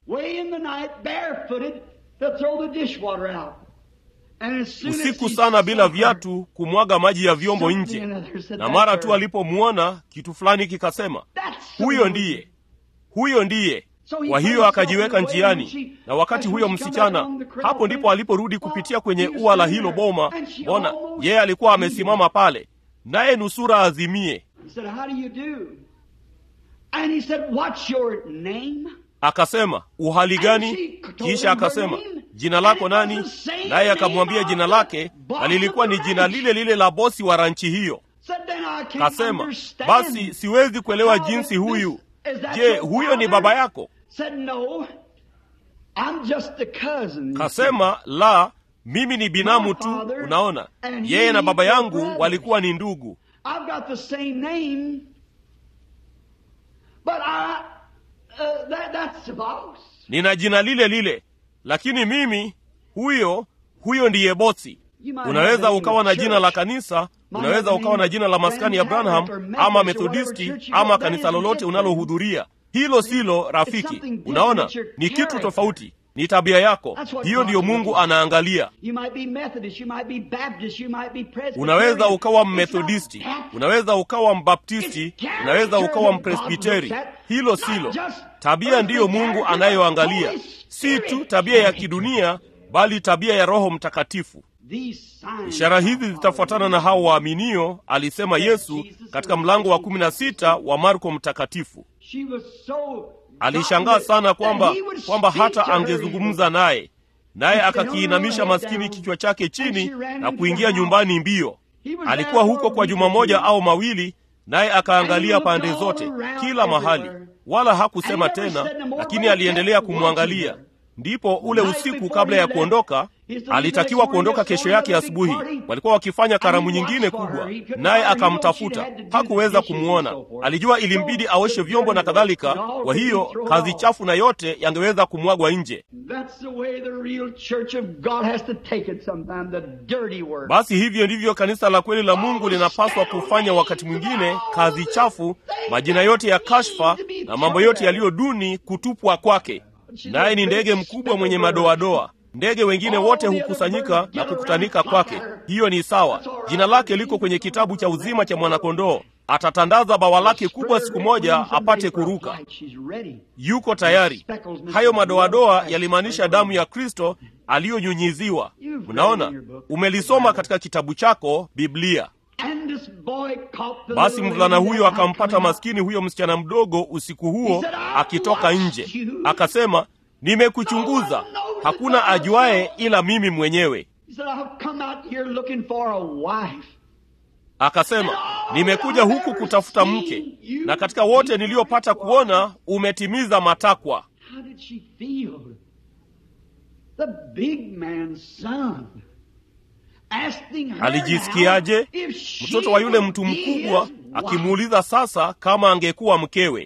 usiku sana bila viatu kumwaga maji ya vyombo nje na mara tu alipomwona kitu fulani kikasema huyo ndiye huyo ndiye kwa hiyo akajiweka njiani na wakati huyo msichana hapo ndipo aliporudi kupitia kwenye ua la hilo boma mbona yeye alikuwa amesimama pale naye nusura azimie akasema uhali gani kisha akasema jina lako nani naye akamwambia jina lake na lilikuwa ni jina lile lile la bosi wa ranchi hiyo kasema basi siwezi kuelewa jinsi huyu je huyo ni baba yako kasema la mimi ni binamu tu unaona yeye na baba yangu walikuwa ni ndugu Uh, that, that's the boss. nina jina lile lile lakini mimi huyo huyo ndiye bosi unaweza ukawa na jina la kanisa unaweza ukawa na jina la maskani ya Branham ama Methodisti ama kanisa lolote unalohudhuria. Hilo silo rafiki. Unaona, ni kitu tofauti, ni tabia yako. Hiyo ndiyo Mungu anaangalia. Unaweza ukawa Mmethodisti, unaweza ukawa Mbaptisti, unaweza ukawa Mpresbiteri. Hilo silo tabia. Ndiyo Mungu anayoangalia, si tu tabia ya kidunia, bali tabia ya Roho Mtakatifu. Ishara hizi zitafuatana na hao waaminio, alisema Yesu katika mlango wa kumi na sita wa Marko Mtakatifu. Alishangaa sana kwamba kwamba hata angezungumza naye, naye akakiinamisha maskini kichwa chake chini na kuingia nyumbani mbio. Alikuwa huko kwa juma moja au mawili, naye akaangalia pande zote, kila mahali, wala hakusema tena, lakini aliendelea kumwangalia. Ndipo ule usiku kabla ya kuondoka, alitakiwa kuondoka kesho yake asubuhi. Walikuwa wakifanya karamu nyingine kubwa, naye akamtafuta, hakuweza kumwona. Alijua ilimbidi aoshe vyombo na kadhalika, kwa hiyo kazi chafu na yote yangeweza kumwagwa nje. Basi hivyo ndivyo kanisa la kweli la Mungu linapaswa kufanya. Wakati mwingine kazi chafu, majina yote ya kashfa na mambo yote yaliyo duni kutupwa kwake naye ni ndege mkubwa mwenye madoadoa. Ndege wengine wote hukusanyika na kukutanika kwake. Hiyo ni sawa. Jina lake liko kwenye kitabu cha uzima cha mwanakondoo. Atatandaza bawa lake kubwa siku moja apate kuruka. Yuko tayari. Hayo madoadoa yalimaanisha damu ya Kristo aliyonyunyiziwa. Unaona, umelisoma katika kitabu chako Biblia. Basi mvulana huyo akampata maskini huyo msichana mdogo usiku huo akitoka nje, akasema, nimekuchunguza, hakuna ajuaye ila mimi mwenyewe. Akasema, nimekuja huku kutafuta mke, na katika wote niliyopata kuona umetimiza matakwa. Alijisikiaje? Mtoto wa yule mtu mkubwa akimuuliza sasa kama angekuwa mkewe.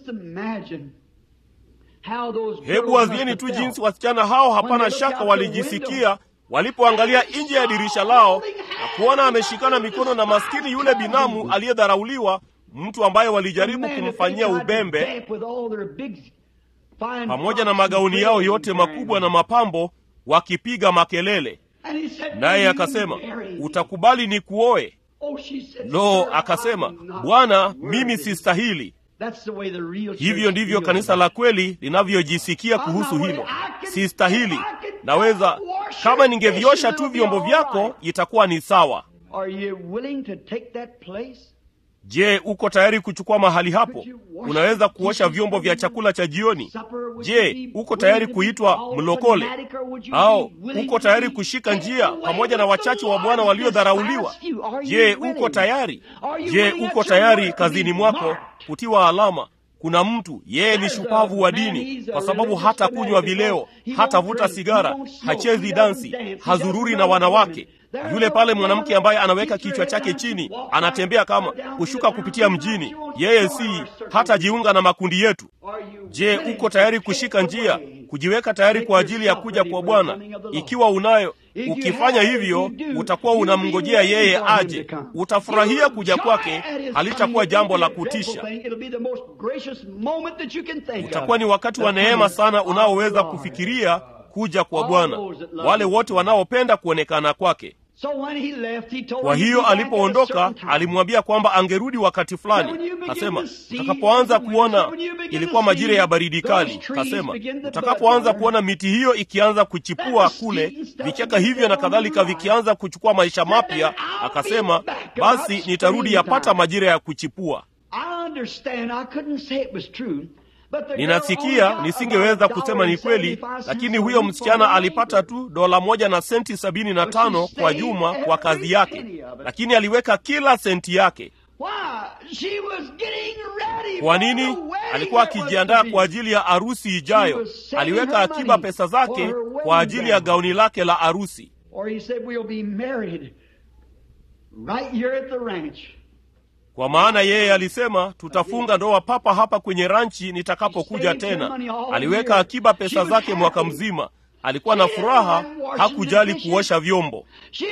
Hebu wazieni tu jinsi wasichana hao, hapana shaka, walijisikia walipoangalia nje ya dirisha lao na kuona ameshikana mikono na maskini yule binamu aliyedharauliwa, mtu ambaye walijaribu kumfanyia ubembe, pamoja na magauni yao yote makubwa na mapambo, wakipiga makelele. Naye akasema, utakubali ni kuoe? Lo, akasema, Bwana, mimi sistahili. Hivyo ndivyo kanisa la kweli linavyojisikia kuhusu hilo. Sistahili, naweza kama ningeviosha tu vyombo vyako itakuwa ni sawa. Je, uko tayari kuchukua mahali hapo? Unaweza kuosha vyombo vya chakula cha jioni? Je, uko tayari kuitwa mlokole? Au uko tayari kushika njia pamoja na wachache wa Bwana waliodharauliwa? Je, uko tayari? Je, uko tayari kazini mwako kutiwa alama? Kuna mtu yeye ni shupavu wa dini, kwa sababu hata kunywa vileo, hatavuta sigara, hachezi dansi, hazururi na wanawake yule pale mwanamke ambaye anaweka kichwa chake chini, anatembea kama kushuka kupitia mjini, yeye si hata jiunga na makundi yetu. Je, uko tayari kushika njia, kujiweka tayari kwa ajili ya kuja kwa Bwana? Ikiwa unayo, ukifanya hivyo, utakuwa unamngojea yeye aje, utafurahia kuja kwake. Halitakuwa jambo la kutisha, utakuwa ni wakati wa neema sana unaoweza kufikiria kuja kwa Bwana, wale wote wanaopenda kuonekana kwake. Kwa hiyo alipoondoka, alimwambia kwamba angerudi wakati fulani. Kasema utakapoanza kuona, ilikuwa majira ya baridi kali. Kasema utakapoanza kuona miti hiyo ikianza kuchipua kule, vichaka hivyo na kadhalika vikianza kuchukua maisha mapya, akasema basi nitarudi yapata majira ya kuchipua. Ninasikia nisingeweza kusema ni kweli, lakini huyo msichana alipata tu dola moja na senti sabini na tano kwa juma kwa kazi yake, lakini aliweka kila senti yake. Kwa nini? Alikuwa akijiandaa kwa ajili ya arusi ijayo. Aliweka akiba pesa zake kwa ajili ya gauni lake la arusi. Kwa maana yeye alisema tutafunga ndoa papa hapa kwenye ranchi nitakapokuja tena. Aliweka akiba pesa zake mwaka mzima, alikuwa na furaha, hakujali kuosha vyombo,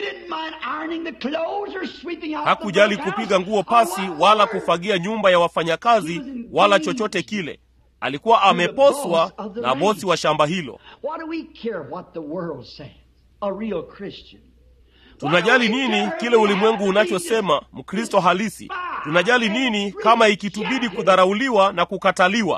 hakujali kupiga nguo pasi, wala kufagia nyumba ya wafanyakazi, wala chochote kile. Alikuwa ameposwa na bosi wa shamba hilo. Tunajali nini kile ulimwengu unachosema? Mkristo halisi tunajali nini kama ikitubidi kudharauliwa na kukataliwa?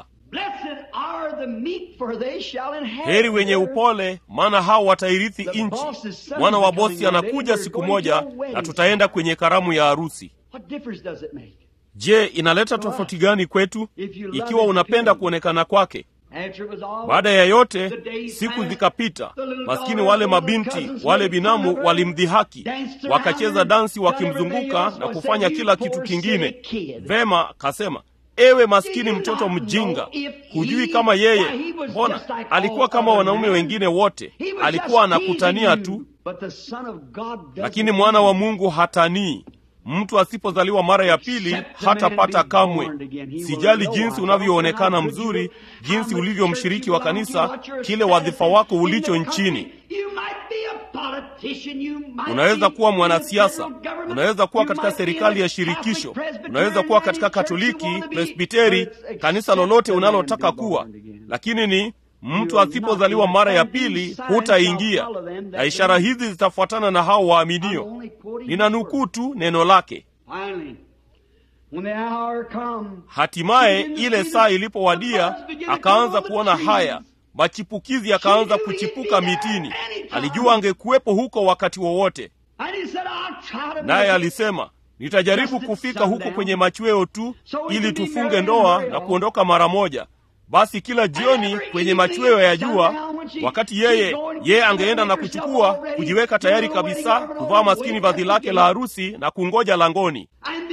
Heri wenye upole, maana hao watairithi nchi. Mwana wa bosi anakuja siku moja, na tutaenda kwenye karamu ya harusi. Je, inaleta tofauti gani kwetu ikiwa unapenda kuonekana kwake? Baada ya yote, siku zikapita. Maskini wale mabinti wale binamu walimdhihaki, wakacheza dansi wakimzunguka na kufanya kila kitu kingine. Vema, kasema ewe maskini mtoto mjinga, hujui kama yeye, mbona alikuwa kama wanaume wengine wote, alikuwa anakutania tu. Lakini mwana wa Mungu hatanii. Mtu asipozaliwa mara ya pili hatapata kamwe. Sijali jinsi unavyoonekana mzuri, jinsi ulivyo mshiriki wa kanisa, kile wadhifa wako ulicho nchini. Unaweza kuwa mwanasiasa, unaweza kuwa katika serikali ya shirikisho, unaweza kuwa katika Katoliki, Presbiteri, kanisa lolote unalotaka kuwa, lakini ni mtu asipozaliwa mara ya pili hutaingia, na ishara hizi zitafuatana na hao waaminio. Ninanukuu tu neno lake. Hatimaye ile saa ilipowadia, akaanza kuona haya machipukizi yakaanza kuchipuka mitini. Alijua angekuwepo huko wakati wowote, naye alisema nitajaribu kufika huko kwenye machweo tu, ili tufunge ndoa na kuondoka mara moja. Basi kila jioni kwenye machweo ya jua, wakati yeye yeye angeenda na kuchukua, kujiweka tayari kabisa, kuvaa maskini vazi lake la harusi na kungoja langoni.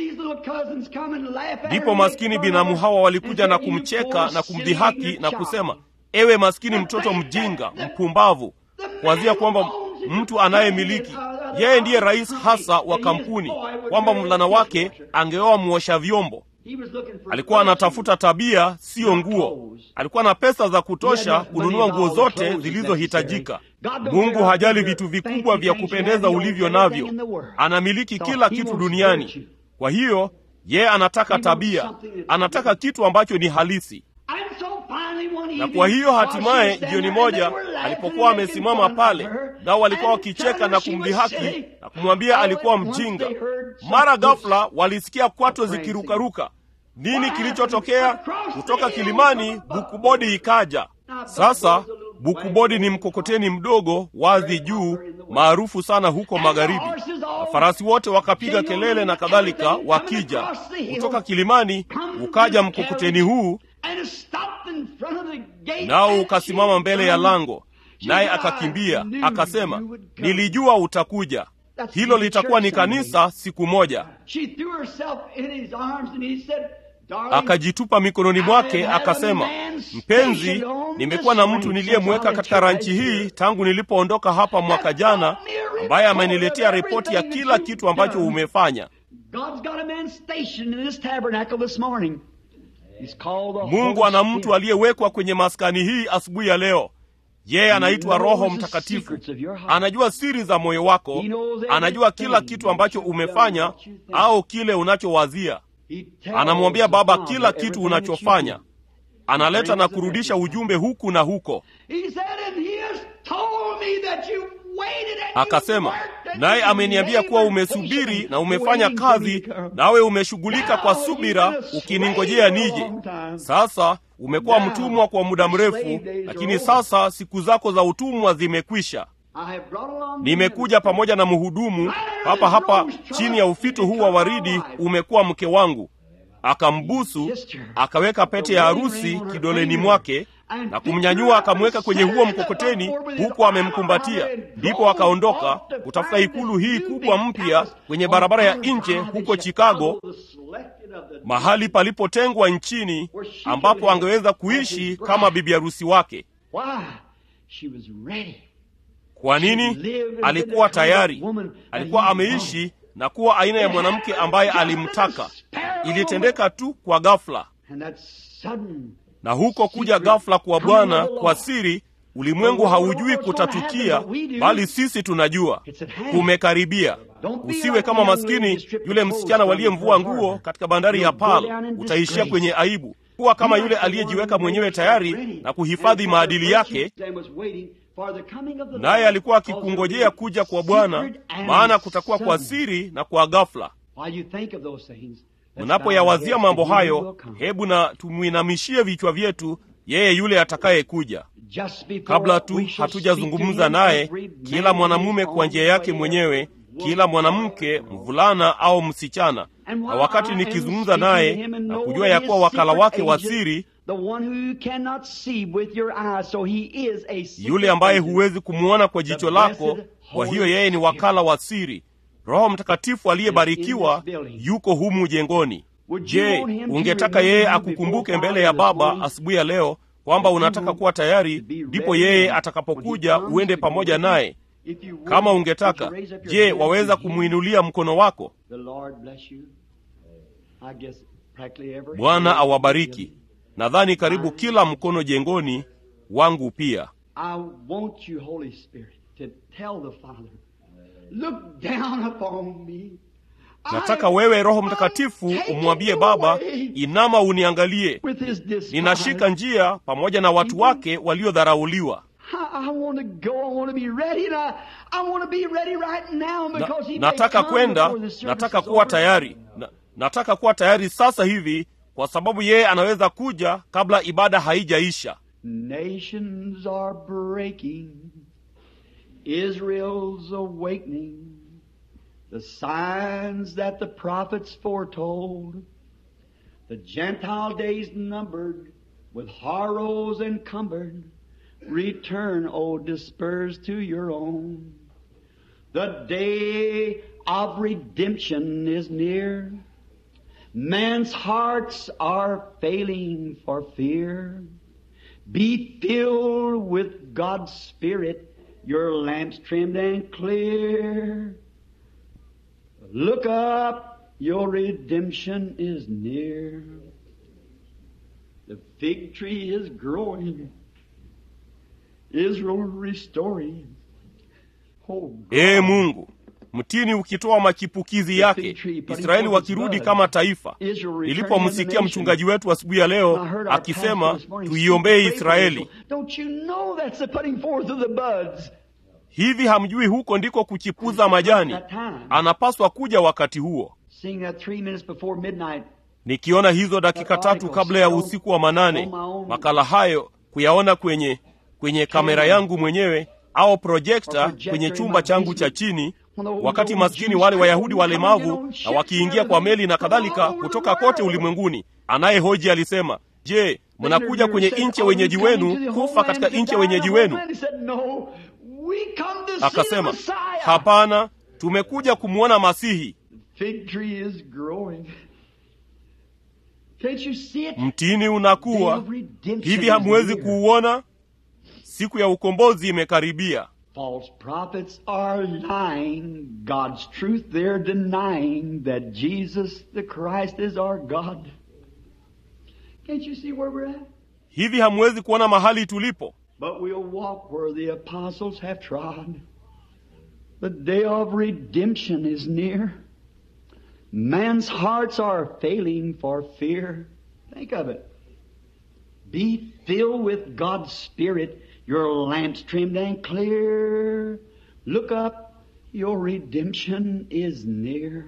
Ndipo maskini binamu hawa walikuja na kumcheka na kumdhihaki na kusema, ewe maskini mtoto mjinga mpumbavu, kuanzia kwamba mtu anayemiliki yeye ndiye rais hasa wa kampuni, kwamba mvulana wake angeoa mwosha vyombo. Alikuwa anatafuta tabia, siyo nguo. Alikuwa na pesa za kutosha kununua nguo zote zilizohitajika. Mungu hajali vitu vikubwa vya kupendeza ulivyo navyo, anamiliki kila kitu duniani. Kwa hiyo yeye anataka tabia, anataka kitu ambacho ni halisi. Na kwa hiyo hatimaye, jioni moja alipokuwa amesimama pale, nao walikuwa wakicheka na kumdhihaki na kumwambia alikuwa mjinga, mara ghafla walisikia kwato zikirukaruka. Nini kilichotokea? Kutoka kilimani bukubodi ikaja. Sasa bukubodi ni mkokoteni mdogo wazi juu, maarufu sana huko magharibi. Mafarasi wote wakapiga kelele na kadhalika, wakija kutoka kilimani. Ukaja mkokoteni huu nao ukasimama mbele ya lango, naye akakimbia akasema, nilijua utakuja. Hilo litakuwa ni kanisa siku moja. Akajitupa mikononi mwake akasema, mpenzi, nimekuwa na mtu niliyemweka katika ranchi hii tangu nilipoondoka hapa mwaka jana, ambaye ameniletea ripoti ya kila kitu ambacho umefanya. Mungu ana mtu aliyewekwa kwenye maskani hii asubuhi ya leo. Yeye anaitwa Roho Mtakatifu. Anajua siri za moyo wako, anajua kila kitu ambacho umefanya au kile unachowazia. Anamwambia Baba kila kitu unachofanya. Analeta na kurudisha ujumbe huku na huko. Akasema, naye ameniambia kuwa umesubiri na umefanya kazi, nawe umeshughulika kwa subira ukiningojea nije. Sasa umekuwa mtumwa kwa muda mrefu, lakini sasa siku zako za utumwa zimekwisha. Nimekuja pamoja na mhudumu hapa hapa chini ya ufito huu wa waridi, umekuwa mke wangu. Akambusu, akaweka pete ya harusi kidoleni mwake na kumnyanyua akamweka kwenye huo mkokoteni, huku amemkumbatia. Ndipo akaondoka kutafuta ikulu hii kubwa mpya kwenye barabara ya nje huko Chicago, mahali palipotengwa nchini ambapo angeweza kuishi kama bibi harusi wake. Kwa nini? Alikuwa tayari, alikuwa ameishi na kuwa aina ya mwanamke ambaye alimtaka. Ilitendeka tu kwa ghafla, na huko kuja ghafla kwa Bwana kwa siri ulimwengu haujui kutatukia, bali sisi tunajua kumekaribia. Usiwe kama maskini yule msichana waliyemvua nguo katika bandari ya Pal, utaishia kwenye aibu. Kuwa kama yule aliyejiweka mwenyewe tayari na kuhifadhi maadili yake, naye alikuwa akikungojea kuja kwa Bwana, maana kutakuwa kwa siri na kwa ghafla. Mnapoyawazia mambo hayo, hebu na tumwinamishie vichwa vyetu yeye yule atakayekuja. Kabla tu hatujazungumza naye, kila mwanamume kwa njia yake mwenyewe, kila mwanamke, mvulana au msichana, na wakati nikizungumza naye na kujua ya kuwa wakala wake wa siri, yule ambaye huwezi kumwona kwa jicho lako, kwa hiyo yeye ni wakala wa siri. Roho Mtakatifu aliyebarikiwa yuko humu jengoni. Je, ungetaka yeye akukumbuke mbele ya Baba asubuhi ya leo kwamba unataka kuwa tayari, ndipo yeye atakapokuja uende pamoja naye? Kama ungetaka, je, waweza kumwinulia mkono wako? Bwana awabariki. Nadhani karibu kila mkono jengoni wangu pia. Nataka wewe Roho Mtakatifu umwambie Baba, inama uniangalie, ninashika njia pamoja na watu wake waliodharauliwa. Na, nataka kwenda, nataka kuwa tayari na, nataka kuwa tayari sasa hivi, kwa sababu yeye anaweza kuja kabla ibada haijaisha. Nations are breaking, Israel's awakening, the signs that the prophets foretold, the Gentile days numbered, with horrors encumbered, return, O dispersed to your own. The day of redemption is near. Men's hearts are failing for fear. Be filled with God's Spirit, your lamps trimmed and clear. Look up, your redemption is near. The fig tree is growing, Israel restoring. Oh God. Ee Mungu, mtini ukitoa machipukizi yake, Israeli wakirudi kama taifa. Nilipomsikia mchungaji wetu asubuhi ya leo akisema tuiombee Israeli, Don't you know that's the putting forth of the buds? hivi hamjui huko ndiko kuchipuza majani? Anapaswa kuja wakati huo. Seeing that three minutes before midnight, Nikiona hizo dakika tatu kabla ya usiku wa manane, makala hayo kuyaona kwenye kwenye kamera yangu mwenyewe au projekta kwenye chumba changu cha chini, wakati maskini wale Wayahudi walemavu na wakiingia kwa meli na kadhalika kutoka kote ulimwenguni. Anayehoji alisema, je, mnakuja kwenye nchi ya wenyeji wenu kufa katika nchi ya wenyeji wenu? Akasema, hapana, tumekuja kumwona Masihi. Fig tree is growing. Can't you see it? Mtini Day unakuwa of redemption hivi, is hamwezi near. kuuona? Siku ya ukombozi imekaribia. False prophets are lying. God's truth they're denying that Jesus the Christ is our God. Can't you see where we're at? Hivi hamwezi kuona mahali tulipo? But we'll walk where the apostles have trod. The day of redemption is near. Man's hearts are failing for fear. Think of it. Be filled with God's Spirit, your lamps trimmed and clear. Look up, your redemption is near.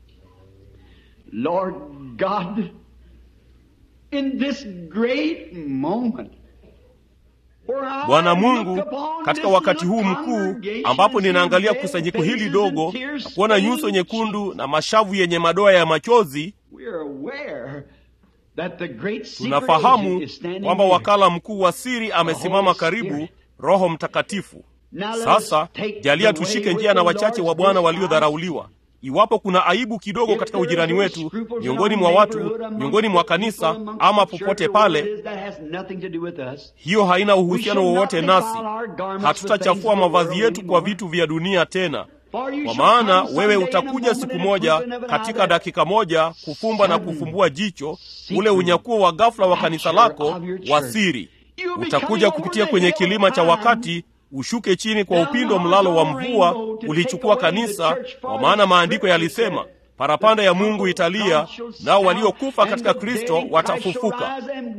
Lord God, in this great moment, where I Bwana look Mungu, upon katika this wakati huu little mkuu congregation ambapo and ninaangalia see kusanyiko red hili faces dogo and tears na kuona nyuso stained nyekundu na mashavu yenye madoa ya machozi, We're aware that the great secret tunafahamu agent is standing kwamba here. wakala mkuu wa siri amesimama Holy karibu, Spirit. Roho Mtakatifu. Now let Sasa us take jalia the tushike way njia with na the wachache Lord's wa Bwana response. waliodharauliwa. Iwapo kuna aibu kidogo katika ujirani wetu, miongoni mwa watu, miongoni mwa kanisa, ama popote pale, hiyo haina uhusiano wowote nasi. Hatutachafua mavazi yetu kwa vitu vya dunia tena, kwa maana wewe utakuja siku moja katika dakika moja kufumba na kufumbua jicho ule unyakuo wa ghafla wa kanisa lako wa siri. utakuja kupitia kwenye kilima cha wakati ushuke chini kwa upindo mlalo wa mvua ulichukua kanisa kwa maana maandiko yalisema parapanda ya mungu italia nao waliokufa katika kristo watafufuka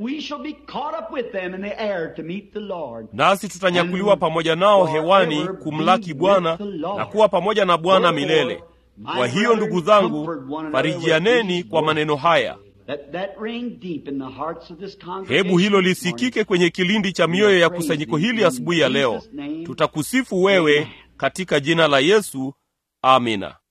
nasi tutanyakuliwa pamoja nao hewani kumlaki bwana na kuwa pamoja na bwana milele kwa hiyo ndugu zangu farijianeni kwa maneno haya hebu hilo lisikike kwenye kilindi cha mioyo ya kusanyiko hili asubuhi ya leo tutakusifu wewe katika jina la yesu amina